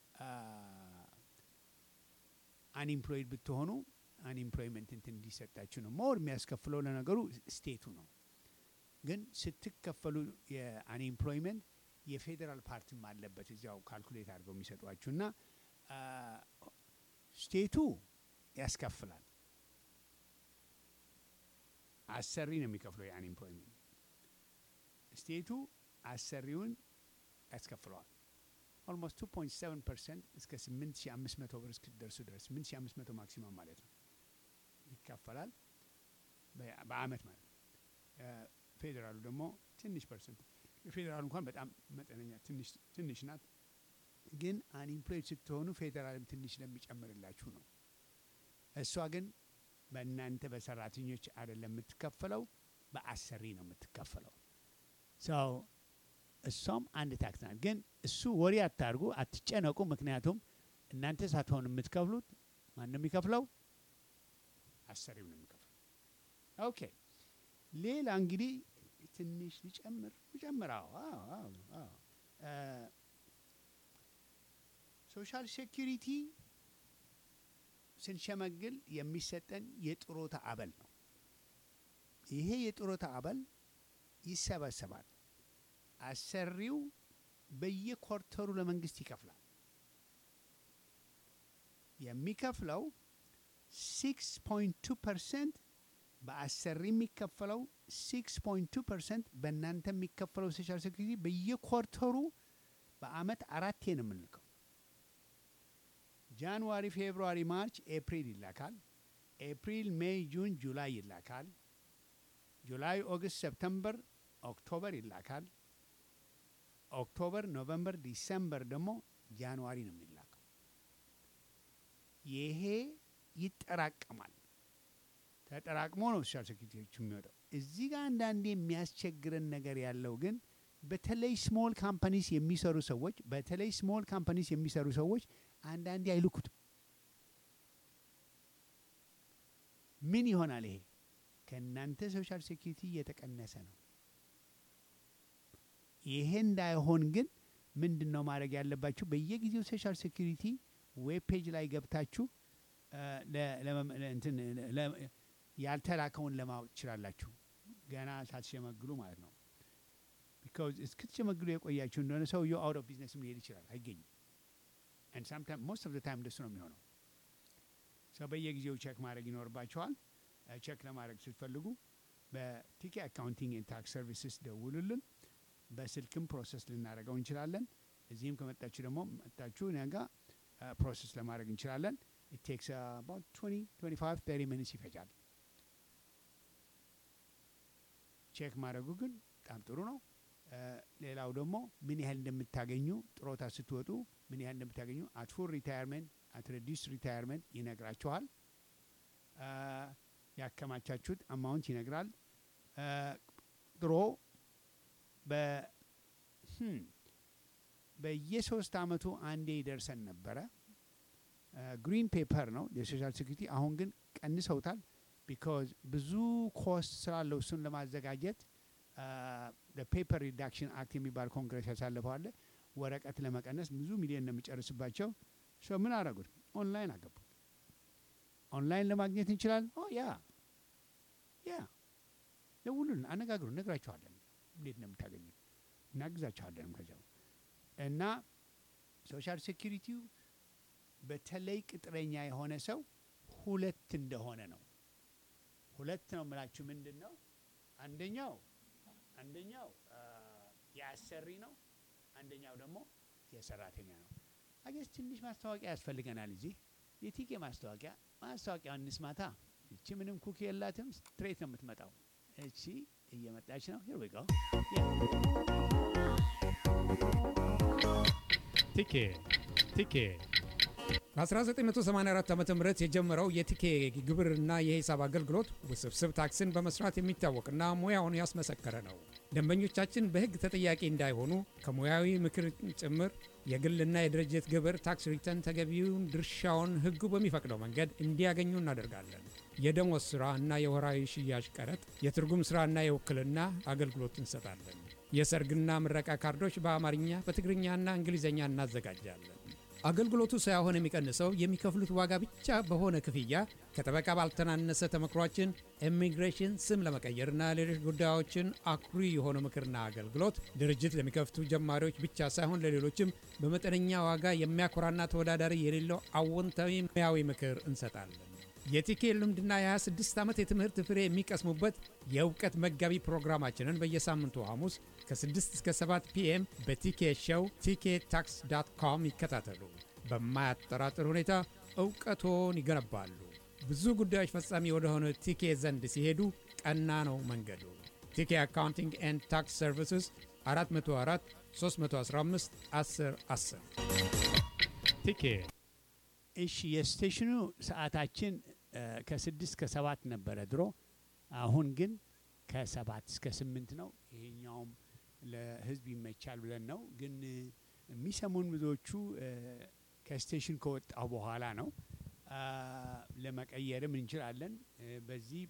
አንኤምፕሎይድ ብትሆኑ አንኤምፕሎይመንት እንትን እንዲሰጣችሁ ነው። ሞር የሚያስከፍለው ለነገሩ ስቴቱ ነው። ግን ስትከፈሉ የአንኤምፕሎይመንት የፌዴራል ፓርቲም አለበት እዚያው ካልኩሌት አድርገው የሚሰጧችሁ እና ስቴቱ ያስከፍላል። አሰሪ ነው የሚከፍለው የአንኤምፕሎይመንት ስቴቱ አሰሪውን ያስከፍለዋል። ኦልሞስት 2.7 ፐርሰንት እስከ 8500 ብር እስክትደርሱ ድረስ 8500 ማክሲመም ማለት ነው ይካፈላል በ- በአመት ማለት ነው። ፌዴራሉ ደግሞ ትንሽ ፐርሰንት የፌዴራሉ እንኳን በጣም መጠነኛ ትንሽ ትንሽ ናት። ግን አንኢምፕሎይድ ስትሆኑ ፌዴራልም ትንሽ ስለሚጨምርላችሁ ነው። እሷ ግን በእናንተ በሰራተኞች አይደለም የምትከፈለው፣ በአሰሪ ነው የምትከፈለው። ሰው እሷም አንድ ታክስ ናት። ግን እሱ ወሬ አታርጉ፣ አትጨነቁ። ምክንያቱም እናንተ ሳትሆኑ የምትከፍሉት ማን ነው የሚከፍለው? አሰሪው ነው የሚከፍለው። ኦኬ ሌላ እንግዲህ ትንሽ ልጨምር ልጨምር። አዎ አዎ አዎ አዎ እ ሶሻል ሴኪሪቲ ስንሸመግል የሚሰጠን የጥሮታ አበል ነው። ይሄ የጥሮታ አበል ይሰበሰባል። አሰሪው በየኮርተሩ ለመንግስት ይከፍላል። የሚከፍለው ሲክስ ፖይንት ቱ ፐርሰንት በአሰሪ የሚከፈለው ሲክስ ፖይንት ቱ ፐርሰንት በእናንተ የሚከፈለው ሶሻል ሴኩሪቲ በየኮርተሩ በአመት አራቴ ነው የምንልከው። ጃንዋሪ፣ ፌብሩዋሪ፣ ማርች፣ ኤፕሪል ይላካል። ኤፕሪል፣ ሜይ፣ ጁን፣ ጁላይ ይላካል። ጁላይ፣ ኦገስት፣ ሰፕተምበር፣ ኦክቶበር ይላካል። ኦክቶበር፣ ኖቨምበር፣ ዲሰምበር ደግሞ ጃንዋሪ ነው የሚላከው። ይሄ ይጠራቀማል። ተጠራቅሞ ነው ሶሻል ሴኩሪቲዎቹ የሚወጣው። እዚህ ጋር አንዳንዴ የሚያስቸግረን ነገር ያለው ግን በተለይ ስሞል ካምፓኒስ የሚሰሩ ሰዎች በተለይ ስሞል ካምፓኒስ የሚሰሩ ሰዎች አንዳንዴ አይልኩትም። ምን ይሆናል ይሄ? ከእናንተ ሶሻል ሴኩሪቲ እየተቀነሰ ነው። ይሄ እንዳይሆን ግን ምንድን ነው ማድረግ ያለባችሁ? በየጊዜው ሶሻል ሴኩሪቲ ዌብ ፔጅ ላይ ገብታችሁ እ ለ- ለመም- ለ- እንትን ለ- ያልተላከውን ለማወቅ ትችላላችሁ። ገና ሳትሸመግሉ ማለት ነው። ቢካዝ እስክትሸመግሉ የቆያችሁ እንደሆነ ሰውየው አውት ኦፍ ቢዝነስም ሊሄድ ይችላል፣ አይገኝም። and sometimes most of the time እንደሱ ነው የሚሆነው። ሰው በየጊዜው ቼክ ማድረግ ይኖርባቸዋል። ቼክ ለማድረግ ስትፈልጉ በቲኬ አካውንቲንግ ኤንድ ታክስ ሰርቪስስ ደውሉልን። በስልክም ፕሮሰስ ልናደርገው እንችላለን። እዚህም ከመጣችሁ ደግሞ መጣችሁ እኛ ጋ ፕሮሰስ ለማድረግ እንችላለን። ኢት ቴክስ አባውት 20 25 30 ሚኒትስ ይፈጃል። ቼክ ማድረጉ ግን በጣም ጥሩ ነው። እ ሌላው ደግሞ ምን ያህል እንደምታገኙ ጥሮታ ስትወጡ ምን ያህል እንደምታገኙ አት ፉል ሪታየርመንት አት ሬዲስ ሪታየርመንት ይነግራችኋል። እ ያከማቻችሁት አማውንት ይነግራል። እ ድሮ በ ህም በየሶስት አመቱ አንዴ ይደርሰን ነበረ። ግሪን ፔፐር ነው የሶሻል ሴኩሪቲ። አሁን ግን ቀንሰውታል። ቢካዝ ብዙ ኮስት ስላለው እሱን ለማዘጋጀት ፔፐር ሪዳክሽን አክት የሚባል ኮንግረስ ያሳልፈው አለ። ወረቀት ለመቀነስ ብዙ ሚሊዮን ነው የሚጨርስባቸው። ሶ ምን አደረጉት? ኦንላይን አገቡት። ኦንላይን ለማግኘት እንችላለን። ኦ ያ ያ ደውሉልን፣ አነጋግሩ፣ እነግራችኋለን እንዴት ነው የምታገኙት፣ እናግዛችኋለንም ከዚያው እና ሶሻል ሴኪሪቲው በተለይ ቅጥረኛ የሆነ ሰው ሁለት እንደሆነ ነው። ሁለት ነው የምላችሁ ምንድን ነው? አንደኛው አንደኛው አ፣ የአሰሪ ነው፣ አንደኛው ደግሞ የሰራተኛ ነው። አገስ ትንሽ ማስታወቂያ ያስፈልገናል። እዚህ የቲኬ ማስታወቂያ ማስታወቂያ እንስማታ። እቺ ምንም ኩክ የላትም፣ ስትሬት ነው የምትመጣው። እቺ እየመጣች ነው። ሂር ዊ ጎ ቲኬ ቲኬ በ1984 ዓ ም የጀመረው የቲኬ ግብርና የሂሳብ አገልግሎት ውስብስብ ታክስን በመስራት የሚታወቅና ሙያውን ያስመሰከረ ነው። ደንበኞቻችን በሕግ ተጠያቂ እንዳይሆኑ ከሙያዊ ምክር ጭምር የግልና የድርጅት ግብር ታክስ ሪተርን ተገቢውን ድርሻውን ሕጉ በሚፈቅደው መንገድ እንዲያገኙ እናደርጋለን። የደሞዝ ሥራ እና የወራዊ ሽያጭ ቀረጥ፣ የትርጉም ሥራና የውክልና አገልግሎት እንሰጣለን። የሰርግና ምረቃ ካርዶች በአማርኛ በትግርኛና እንግሊዝኛ እናዘጋጃለን። አገልግሎቱ ሳይሆን የሚቀንሰው የሚከፍሉት ዋጋ ብቻ በሆነ ክፍያ ከጠበቃ ባልተናነሰ ተመክሯችን ኢሚግሬሽን፣ ስም ለመቀየርና ሌሎች ጉዳዮችን አኩሪ የሆነ ምክርና አገልግሎት ድርጅት ለሚከፍቱ ጀማሪዎች ብቻ ሳይሆን ለሌሎችም በመጠነኛ ዋጋ የሚያኮራና ተወዳዳሪ የሌለው አዎንታዊ ሙያዊ ምክር እንሰጣለን። የቲኬ ልምድና የ26 ዓመት የትምህርት ፍሬ የሚቀስሙበት የእውቀት መጋቢ ፕሮግራማችንን በየሳምንቱ ሐሙስ ከ6 እስከ 7 ፒኤም በቲኬ ሸው ቲኬ ታክስ ዳት ኮም ይከታተሉ። በማያጠራጥር ሁኔታ እውቀቶን ይገነባሉ። ብዙ ጉዳዮች ፈጻሚ ወደሆነ ቲኬ ዘንድ ሲሄዱ ቀና ነው መንገዱ። ቲኬ አካውንቲንግ ኤንድ ታክስ ሰርቪስስ 404 315 10 10 ቲኬ እሺ የስቴሽኑ ሰዓታችን እ፣ ከስድስት ከሰባት ነበረ ድሮ። አሁን ግን ከሰባት እስከ ስምንት ነው። ይሄኛውም ለሕዝብ ይመቻል ብለን ነው። ግን እ፣ የሚሰሙን ብዙዎቹ እ፣ ከስቴሽን ከወጣሁ በኋላ ነው። አ፣ ለመቀየርም እንችላለን። እ፣ በዚህ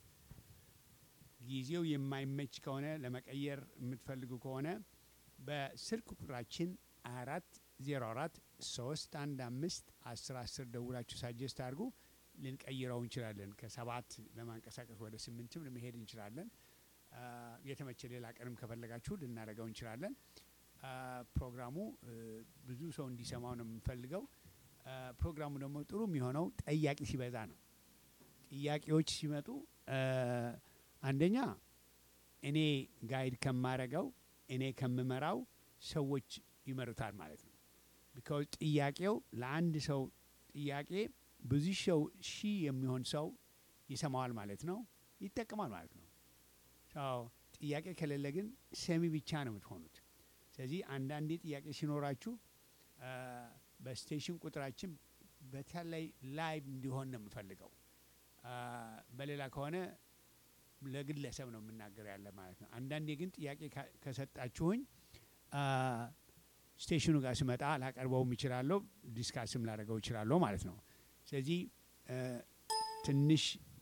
ጊዜው የማይመች ከሆነ ለመቀየር የምትፈልጉ ከሆነ በስልክ ቁጥራችን አራት ዜሮ አራት ሶስት አንድ አምስት አስር አስር ደውላችሁ ሳጀስት አድርጉ። ልንቀይረው እንችላለን። ከሰባት ለማንቀሳቀስ ወደ ስምንትም ለመሄድ እንችላለን። አ፣ የተመቸ ሌላ ቀንም ከፈለጋችሁ ልናደርገው እንችላለን። አ፣ ፕሮግራሙ እ፣ ብዙ ሰው እንዲሰማው ነው የምንፈልገው። አ፣ ፕሮግራሙ ደግሞ ጥሩ የሚሆነው ጠያቂ ሲበዛ ነው። ጥያቄዎች ሲመጡ አ፣ አንደኛ እኔ ጋይድ ከማረገው እኔ ከምመራው ሰዎች ይመሩታል ማለት ነው። ቢካዝ ጥያቄው ለአንድ ሰው ጥያቄ ብዙ ሰው ሺህ የሚሆን ሰው ይሰማዋል ማለት ነው፣ ይጠቀማል ማለት ነው። ሰው ጥያቄ ከሌለ ግን ሰሚ ብቻ ነው የምትሆኑት። ስለዚህ አንዳንዴ ጥያቄ ሲኖራችሁ አ፣ በስቴሽን ቁጥራችን በተለይ ላይቭ እንዲሆን ነው የምፈልገው። አ፣ በሌላ ከሆነ ለግለሰብ ነው የምናገር ያለ ማለት ነው። አንዳንዴ ግን ጥያቄ ካ- ከሰጣችሁኝ አ፣ ስቴሽኑ ጋር ስመጣ ላቀርበውም ይችላለሁ፣ ዲስካስም ላደርገው ይችላለሁ ማለት ነው። ስለዚህ እ፣ ትንሽ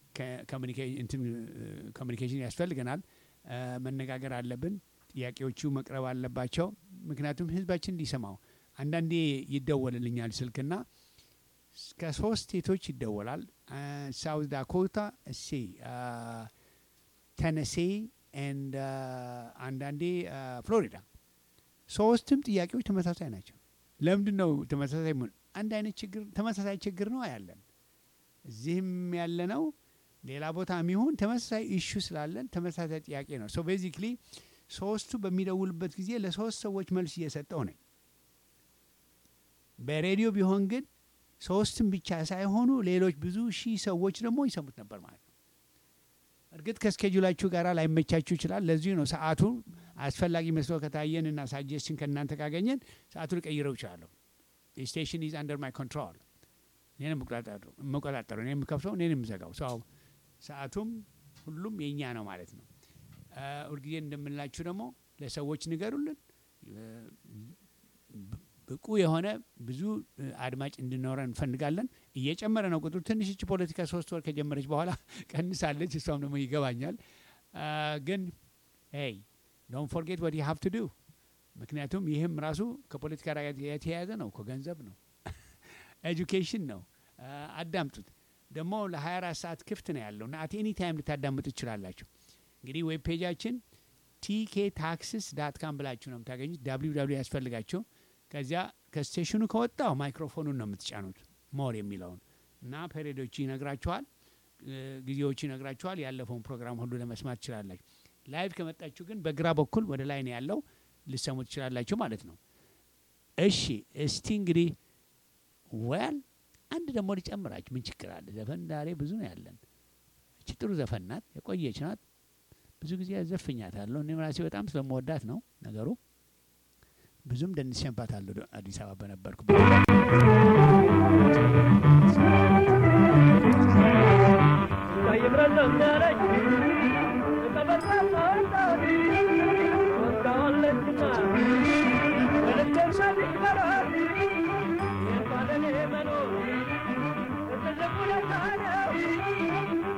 ኮሚኒኬሽን ያስፈልገናል። እ፣ መነጋገር አለብን። ጥያቄዎቹ መቅረብ አለባቸው። ምክንያቱም ህዝባችን እንዲሰማው አንዳንዴ ይደወልልኛል ስልክና እስከ ሶስት ስቴቶች ይደወላል። ሳውዝ ዳኮታ እሴ ተነሴ ኤንድ አንዳንዴ ፍሎሪዳ ሶስቱም ጥያቄዎች ተመሳሳይ ናቸው። ለምንድን ነው ተመሳሳይ? መሆን አንድ አይነት ችግር ተመሳሳይ ችግር ነው ያለን እዚህም ያለ ነው ሌላ ቦታ የሚሆን ተመሳሳይ ኢሹ ስላለን ተመሳሳይ ጥያቄ ነው። ሶ ቤዚክሊ ሶስቱ በሚደውልበት ጊዜ ለሶስት ሰዎች መልስ እየሰጠው ነኝ። በሬዲዮ ቢሆን ግን ሶስትም ብቻ ሳይሆኑ ሌሎች ብዙ ሺህ ሰዎች ደግሞ ይሰሙት ነበር ማለት ነው። እርግጥ ከስኬጁላችሁ ጋር ላይመቻችሁ ይችላል። ለዚሁ ነው ሰዓቱ አስፈላጊ መስሎ ከታየን እና ሳጀስሽን ከእናንተ ካገኘን ሰዓቱ ልቀይረው ይችላለሁ። ስቴሽን ኢዝ አንደር ማይ ኮንትሮል እኔን የምቆጣጠረው እኔ የምከፍተው እኔን የምዘጋው ሰው ሰዓቱም ሁሉም የእኛ ነው ማለት ነው። አ፣ ሁልጊዜ እንደምንላችሁ ደግሞ ለሰዎች ንገሩልን። ብቁ የሆነ ብዙ እ፣ አድማጭ እንዲኖረን እንፈልጋለን። እየጨመረ ነው ቁጥሩ። ትንሽ እች ፖለቲካ ሶስት ወር ከጀመረች በኋላ ቀንሳለች። እሷም ደግሞ ይገባኛል። አ፣ ግን ሄይ ዶንት ፎርጌት ወት ዩ ሃቭ ቱ ዱ ምክንያቱም ይህም ራሱ ከፖለቲካ ጋር የተያያዘ ነው እኮ ገንዘብ ነው ኤጁኬሽን ነው። አ፣ አዳምጡት። ደግሞ ለ24 ሰዓት ክፍት ነው ያለው እና አት ኤኒ ታይም ልታዳምጡ ትችላላችሁ። እንግዲህ ዌብ ፔጃችን ቲኬ ታክስስ ዳት ካም ብላችሁ ነው የምታገኙት። ዳብሊው ዳብሊው ያስፈልጋችሁ። ከዚያ ከስቴሽኑ ከወጣው ማይክሮፎኑን ነው የምትጫኑት ሞር የሚለውን እና ፔሬዶቹ ይነግራችኋል፣ እ፣ ጊዜዎቹ ይነግራችኋል። ያለፈውን ፕሮግራም ሁሉ ለመስማት ትችላላችሁ። ላይቭ ከመጣችሁ ግን በግራ በኩል ወደ ላይ ነው ያለው፣ ልሰሙ ትችላላችሁ ማለት ነው። እሺ እስቲ እንግዲህ ወል አንድ ደግሞ ሊጨምራችሁ ምን ችግር አለ? ዘፈን ዛሬ ብዙ ነው ያለን። እቺ ጥሩ ዘፈን ናት፣ የቆየች ናት። ብዙ ጊዜ ዘፍኛታለሁ። እኔም ራሴ በጣም ስለመወዳት ነው ነገሩ። ብዙም ደንሼባታለሁ አዲስ አበባ በነበርኩበት Thank you.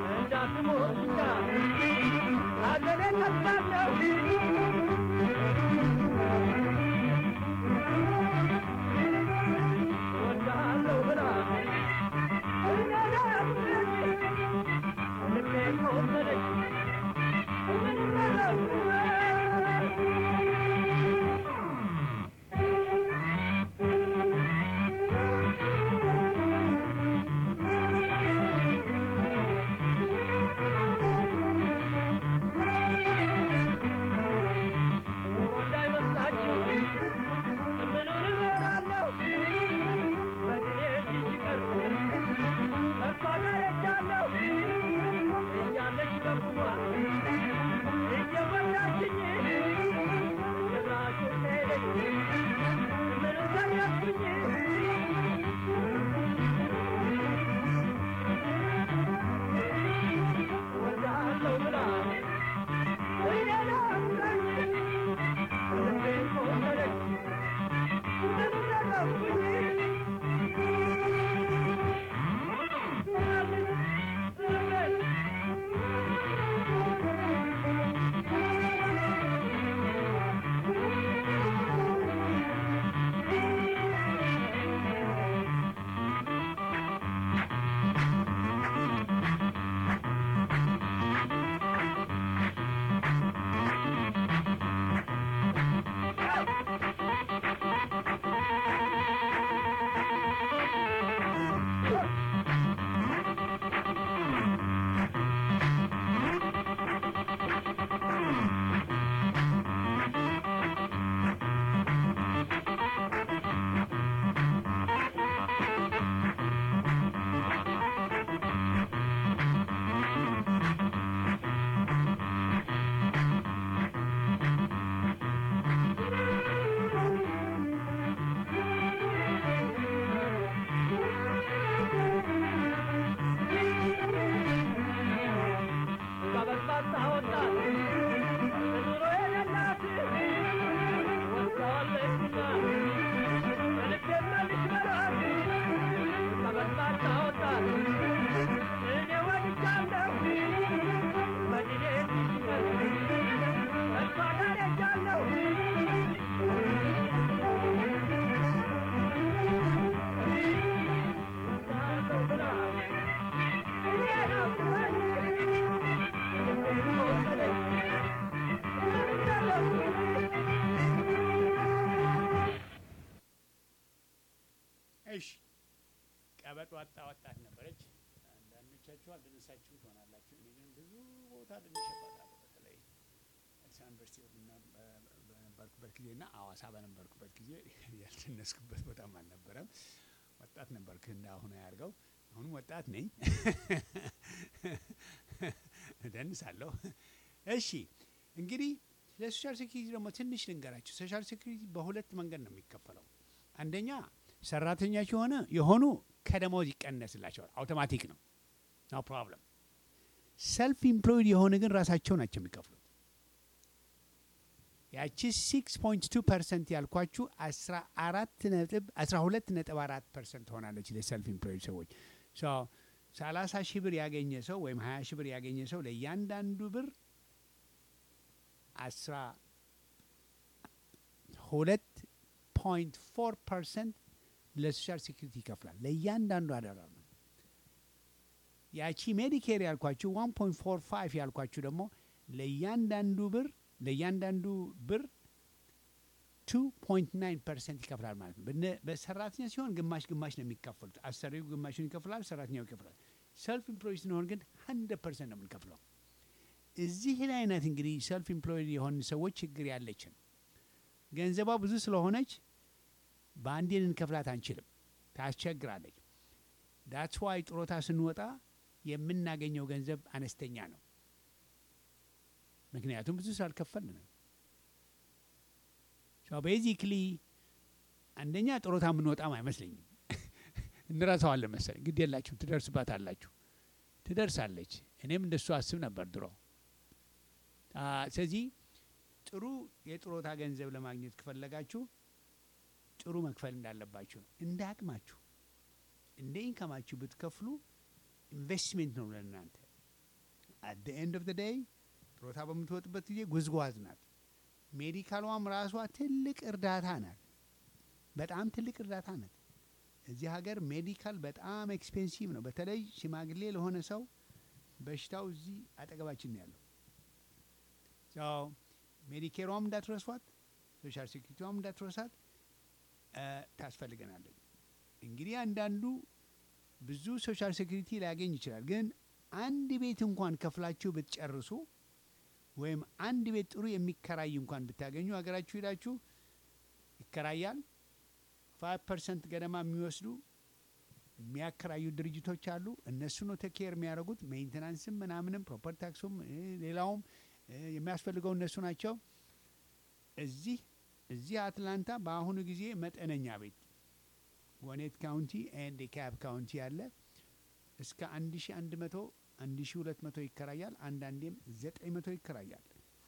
እሺ ቀበጥ ዋጣ ወጣት ነበረች። አንዳንዶቻችሁ አልደነሳችሁም ትሆናላችሁ። እኔ ግን ብዙ ቦታ ደንሸባታለሁ። በተለይ አዲስ አበባ ዩኒቨርሲቲ በምና- በ- በነበርኩበት ጊዜ እና አዋሳ በነበርኩበት ጊዜ ያልደነስኩበት ቦታም አልነበረም። ወጣት ነበርክ እንደ አሁኑ ያርገው። አሁንም ወጣት ነኝ፣ እደንሳለሁ። እሺ እንግዲህ ለሶሻል ሴኩሪቲ ደግሞ ትንሽ ልንገራችሁ። ሶሻል ሴኩሪቲ በሁለት መንገድ ነው የሚከፈለው። አንደኛ ሰራተኞች የሆነ የሆኑ ከደሞዝ ይቀነስላቸዋል፣ አውቶማቲክ ነው፣ ኖ ፕሮብለም። ሰልፍ ኢምፕሎይድ የሆነ ግን ራሳቸው ናቸው የሚከፍሉት። ያቺ ሲክስ ፖይንት ቱ ፐርሰንት ያልኳችሁ አስራ አራት ነጥብ አስራ ሁለት ነጥብ አራት ፐርሰንት ሆናለች ለሰልፍ ኢምፕሎይድ ሰዎች። ሶ ሰላሳ ሺህ ብር ያገኘ ሰው ወይም ሀያ ሺህ ብር ያገኘ ሰው ለእያንዳንዱ ብር አስራ ሁለት ፖይንት ፎር ፐርሰንት ለሶሻል ሴኩሪቲ ይከፍላል ለእያንዳንዱ አደራ ነው። ያቺ ሜዲኬር ያልኳችሁ ዋን ፖይንት ፎር ፋይቭ ያልኳችሁ ደግሞ ለእያንዳንዱ ብር ለእያንዳንዱ ብር ቱ ፖይንት ናይን ፐርሰንት ይከፍላል ማለት ነው። በነ- በሰራተኛ ሲሆን ግማሽ ግማሽ ነው የሚከፍሉት። አሰሪው ግማሹን ይከፍላል፣ ሰራተኛው ይከፍላል። ሰልፍ ኢምፕሎይ ስንሆን ግን ሀንድረድ ፐርሰንት ነው የምንከፍለው። እዚህ ላይ አይነት እንግዲህ ሰልፍ ኢምፕሎይ የሆን ሰዎች ችግር ያለችን ገንዘቧ ብዙ ስለሆነች በአንዴ ልንከፍላት አንችልም፣ ታስቸግራለች። ዳትስ ዋይ ጥሮታ ስንወጣ የምናገኘው ገንዘብ አነስተኛ ነው። ምክንያቱም ብዙ ስላልከፈልን ነው። ቤዚክሊ አንደኛ ጥሮታ የምንወጣም አይመስለኝም። እንረሳዋለን መሰለኝ። ግድ የላችሁም፣ ትደርስባት አላችሁ፣ ትደርሳለች። እኔም እንደሱ አስብ ነበር ድሮ። አ፣ ስለዚህ ጥሩ የጥሮታ ገንዘብ ለማግኘት ከፈለጋችሁ ጥሩ መክፈል እንዳለባችሁ ነው። እንደ አቅማችሁ እንደ ኢንካማችሁ ብትከፍሉ ኢንቨስትሜንት ነው ለእናንተ። አት ኤንድ ኦፍ ደ ዴይ ጥሮታ በምትወጥበት ጊዜ ጉዝጓዝ ናት። ሜዲካሏም ራሷ ትልቅ እርዳታ ናት። በጣም ትልቅ እርዳታ ናት። እዚህ ሀገር ሜዲካል በጣም ኤክስፔንሲቭ ነው። በተለይ ሽማግሌ ለሆነ ሰው በሽታው እዚህ አጠገባችን ነው ያለው። ሰው ሜዲኬሯም እንዳትረሷት፣ ሶሻል ሴኩሪቲዋም እንዳትረሳት እ ታስፈልገናለች። እንግዲህ አንዳንዱ ብዙ ሶሻል ሴኩሪቲ ሊያገኝ ይችላል። ግን አንድ ቤት እንኳን ከፍላችሁ ብትጨርሱ ወይም አንድ ቤት ጥሩ የሚከራይ እንኳን ብታገኙ ሀገራችሁ ሄዳችሁ ይከራያል። ፋይቭ ፐርሰንት ገደማ የሚወስዱ የሚያከራዩ ድርጅቶች አሉ። እነሱ ነው ተኬር የሚያደርጉት ሜንቴናንስም ምናምንም ፕሮፐርቲ ታክሱም እ ሌላውም እ የሚያስፈልገው እነሱ ናቸው። እዚህ እዚህ አትላንታ በአሁኑ ጊዜ መጠነኛ ቤት ጎኔት ካውንቲ ኤንድ ካብ ካውንቲ ያለ እስከ አንድ ሺ አንድ መቶ አንድ ሺ ሁለት መቶ ይከራያል። አንዳንዴም ዘጠኝ መቶ ይከራያል።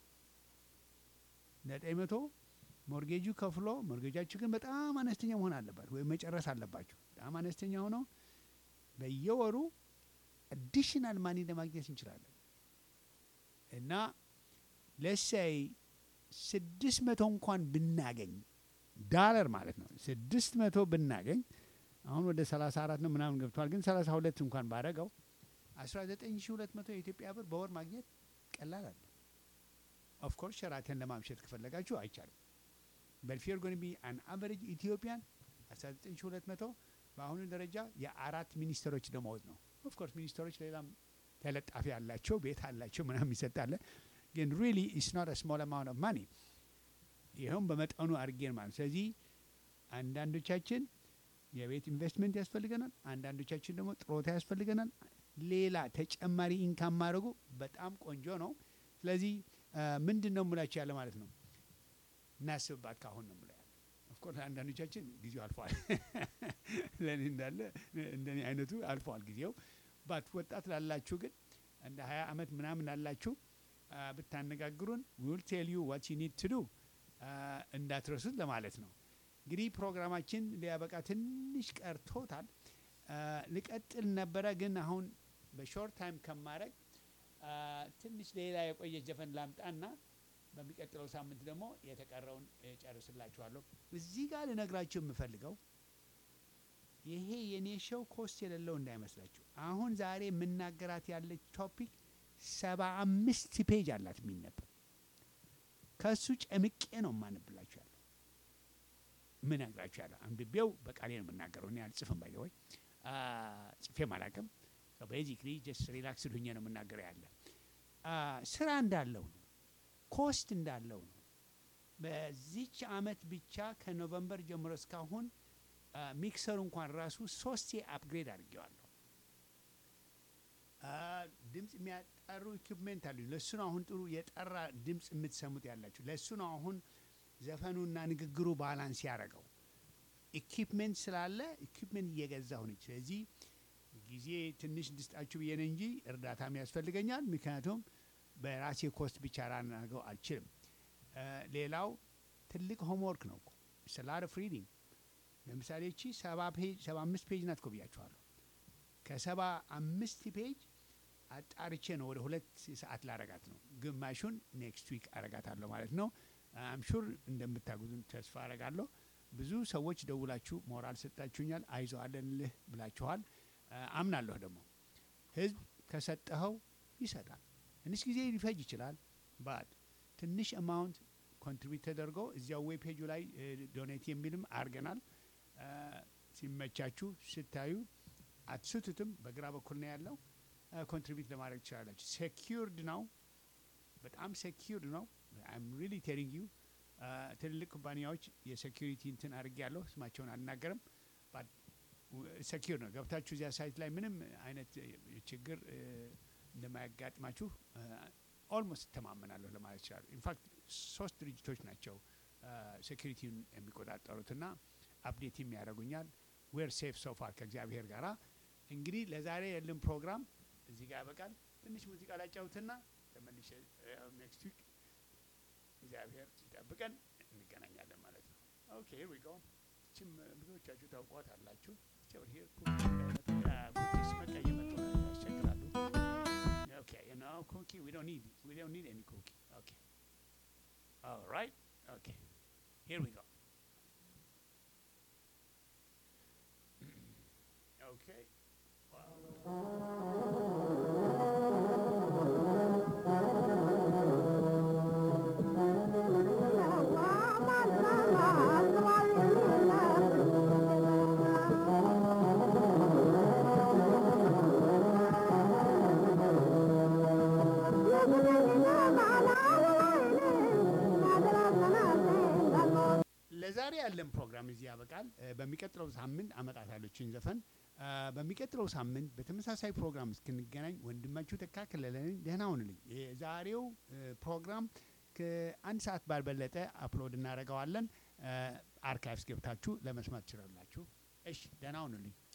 ዘጠኝ መቶ ሞርጌጁ ከፍሎ ሞርጌጃችሁ ግን በጣም አነስተኛ መሆን አለባት ወይም መጨረስ አለባችሁ። በጣም አነስተኛ ሆኖ በየወሩ አዲሽናል ማኒ ለማግኘት እንችላለን እና ለሳይ ስድስት መቶ እንኳን ብናገኝ ዳለር ማለት ነው። ስድስት መቶ ብናገኝ አሁን ወደ ሰላሳ አራት ነው ምናምን ገብቷል። ግን ሰላሳ ሁለት እንኳን ባረገው አስራ ዘጠኝ ሺ ሁለት መቶ የኢትዮጵያ ብር በወር ማግኘት ቀላል አለ። ኦፍኮርስ ሸራተን ለማምሸት ከፈለጋችሁ አይቻልም። በልፌር ጎን ቢ አን አቨሬጅ ኢትዮጵያን አስራ ዘጠኝ ሺ ሁለት መቶ በአሁኑ ደረጃ የአራት ሚኒስትሮች ደመወዝ ነው። ኦፍኮርስ ሚኒስትሮች ሌላም ተለጣፊ አላቸው፣ ቤት አላቸው፣ ምናምን ይሰጣለ። ግን ሪሊ ኢስ ኖት ስሞል አማውንት ኦፍ ማኒ ይኸውም በመጠኑ አድርጌን ማለት ስለዚህ አንዳንዶቻችን የቤት ኢንቨስትመንት ያስፈልገናል፣ አንዳንዶቻችን ደግሞ ጥሮታ ያስፈልገናል። ሌላ ተጨማሪ ኢንካም ማድረጉ በጣም ቆንጆ ነው። ስለዚህ ምንድን ነው የምላቸው ያለ ማለት ነው እናስብባት ካሁን ነው የምለው ያለ ኦፍኮርስ አንዳንዶቻችን ጊዜው አልፏል። ለእኔ እንዳለ እንደኔ አይነቱ አልፏል ጊዜው ባት ወጣት ላላችሁ ግን እንደ ሀያ አመት ምናምን ላላችሁ አ፣ ብታነጋግሩን ዊል ቴል ዩ ዋት ዩ ኒድ ቱ ዱ እንዳትረሱት ለማለት ነው። እንግዲህ ፕሮግራማችን ሊያበቃ ትንሽ ቀርቶታል። አ፣ ልቀጥል ነበረ ግን አሁን በሾርት ታይም ከማድረግ አ፣ ትንሽ ሌላ የቆየች ዘፈን ላምጣና በሚቀጥለው ሳምንት ደግሞ የተቀረውን ጨርስላችኋለሁ። እዚህ ጋር ልነግራችሁ የምፈልገው ይሄ የኔ ሾው ኮስት የሌለው እንዳይመስላችሁ። አሁን ዛሬ የምናገራት ያለች ቶፒክ ሰባ አምስት ፔጅ አላት የሚነበብ ከእሱ ጨምቄ ነው የማነብላችሁ ያለው ምን ነግራችሁ ያለው አንብቤው በቃሌ ነው የምናገረው። እኔ አልጽፍም ባይ ወይ ጽፌም አላቅም። ቤዚክሊ ጀስት ሪላክስድ ሁኜ ነው የምናገረው ያለ አ፣ ስራ እንዳለው ነው ኮስት እንዳለው ነው። በዚች አመት ብቻ ከኖቨምበር ጀምሮ እስካሁን አ፣ ሚክሰሩ እንኳን ራሱ ሶስቴ አፕግሬድ አድርጌዋለሁ። አ፣ ድምፅ የሚያጠሩ ኢኩፕሜንት አሉ። ለእሱ ነው አሁን ጥሩ የጠራ ድምፅ የምትሰሙት ያላችሁ። ለእሱ ነው አሁን ዘፈኑና ንግግሩ ባላንስ ያደረገው። ኢኩፕሜንት ስላለ ኢኩፕሜንት እየገዛሁ ነች። ስለዚህ ጊዜ ትንሽ እንድስጣችሁ ብዬ ነው እንጂ እርዳታም ያስፈልገኛል። ምክንያቱም በራሴ ኮስት ብቻ ላናገው አልችልም። አ፣ ሌላው ትልቅ ሆምወርክ ነው እኮ ስላር ኦፍ ሪዲንግ ለምሳሌ እቺ ሰባ ፔጅ ሰባ አምስት ፔጅ ናት እኮ ብያችኋለሁ። ከሰባ አምስት ፔጅ አጣርቼ ነው ወደ ሁለት ሰዓት ላረጋት ነው። ግማሹን ኔክስት ዊክ አረጋታለሁ ማለት ነው። አም ሹር እንደምታግዙን ተስፋ አረጋለሁ። ብዙ ሰዎች ደውላችሁ ሞራል ሰጣችሁኛል። አይዞ አለንልህ ብላችኋል። አ፣ አምናለሁ ደግሞ ህዝብ ከሰጠኸው ይሰጣል። ትንሽ ጊዜ ሊፈጅ ይችላል። ባት ትንሽ አማውንት ኮንትሪቢዩት ተደርጎ እዚያው ዌብ ፔጁ ላይ ዶኔት የሚልም አድርገናል። አ፣ ሲመቻችሁ ስታዩ አትስቱትም። በግራ በኩል ነው ያለው። ኮንትሪቢዩት ለማድረግ ትችላላችሁ። ሴኪርድ ነው፣ በጣም ሴኪርድ ነው። አይም ሪሊ ቴሊንግ ዩ ትልልቅ ኩባንያዎች የሴኪሪቲ እንትን አድርጌ ያለሁ ስማቸውን አልናገርም። ሴኪር ነው። ገብታችሁ እዚያ ሳይት ላይ ምንም አይነት እ፣ ችግር እ፣ እንደማያጋጥማችሁ ኦልሞስት እተማመናለሁ ለማለት ይችላሉ። ኢንፋክት ሶስት ድርጅቶች ናቸው ሴኪሪቲውን የሚቆጣጠሩትና አፕዴትም ያደርጉኛል። ዌር ሴፍ ሶፋር ከእግዚአብሔር ጋራ። እንግዲህ ለዛሬ ያለን ፕሮግራም እዚህ ጋር ያበቃል። ትንሽ ሙዚቃ ላጫውትና ተመልሼ ኔክስት ዊክ እግዚአብሔር ሲጠብቀን እንገናኛለን ማለት ነው። ኦኬ ሂር ዊ ጎ። እችም ብዙዎቻችሁ ታውቋት አላችሁ። ሂር ኩኪስ በቃ እየመጡ ነው፣ ያስቸግራሉ። ኦኬ ዩ ኖ ኩኪ ዊ ዶንት ኒድ ዊ ዶንት ኒድ ኤኒ ኩኪ ኦኬ ኦልራይት ኦኬ ሂር ዊ ጎ ኦኬ ለዛሬ ያለን ፕሮግራም እዚህ ያበቃል። እ፣ በሚቀጥለው ሳምንት አመጣታለችን ዘፈን እ፣ በሚቀጥለው ሳምንት በተመሳሳይ ፕሮግራም እስክንገናኝ ወንድማችሁ ተካ ከለለኝ ደህና ሁኑልኝ። የዛሬው እ፣ ፕሮግራም ከአንድ ሰዓት ባልበለጠ አፕሎድ እናደርገዋለን። አርካይቭስ ገብታችሁ ለመስማት ትችላላችሁ። እሺ ደህና ሁኑልኝ።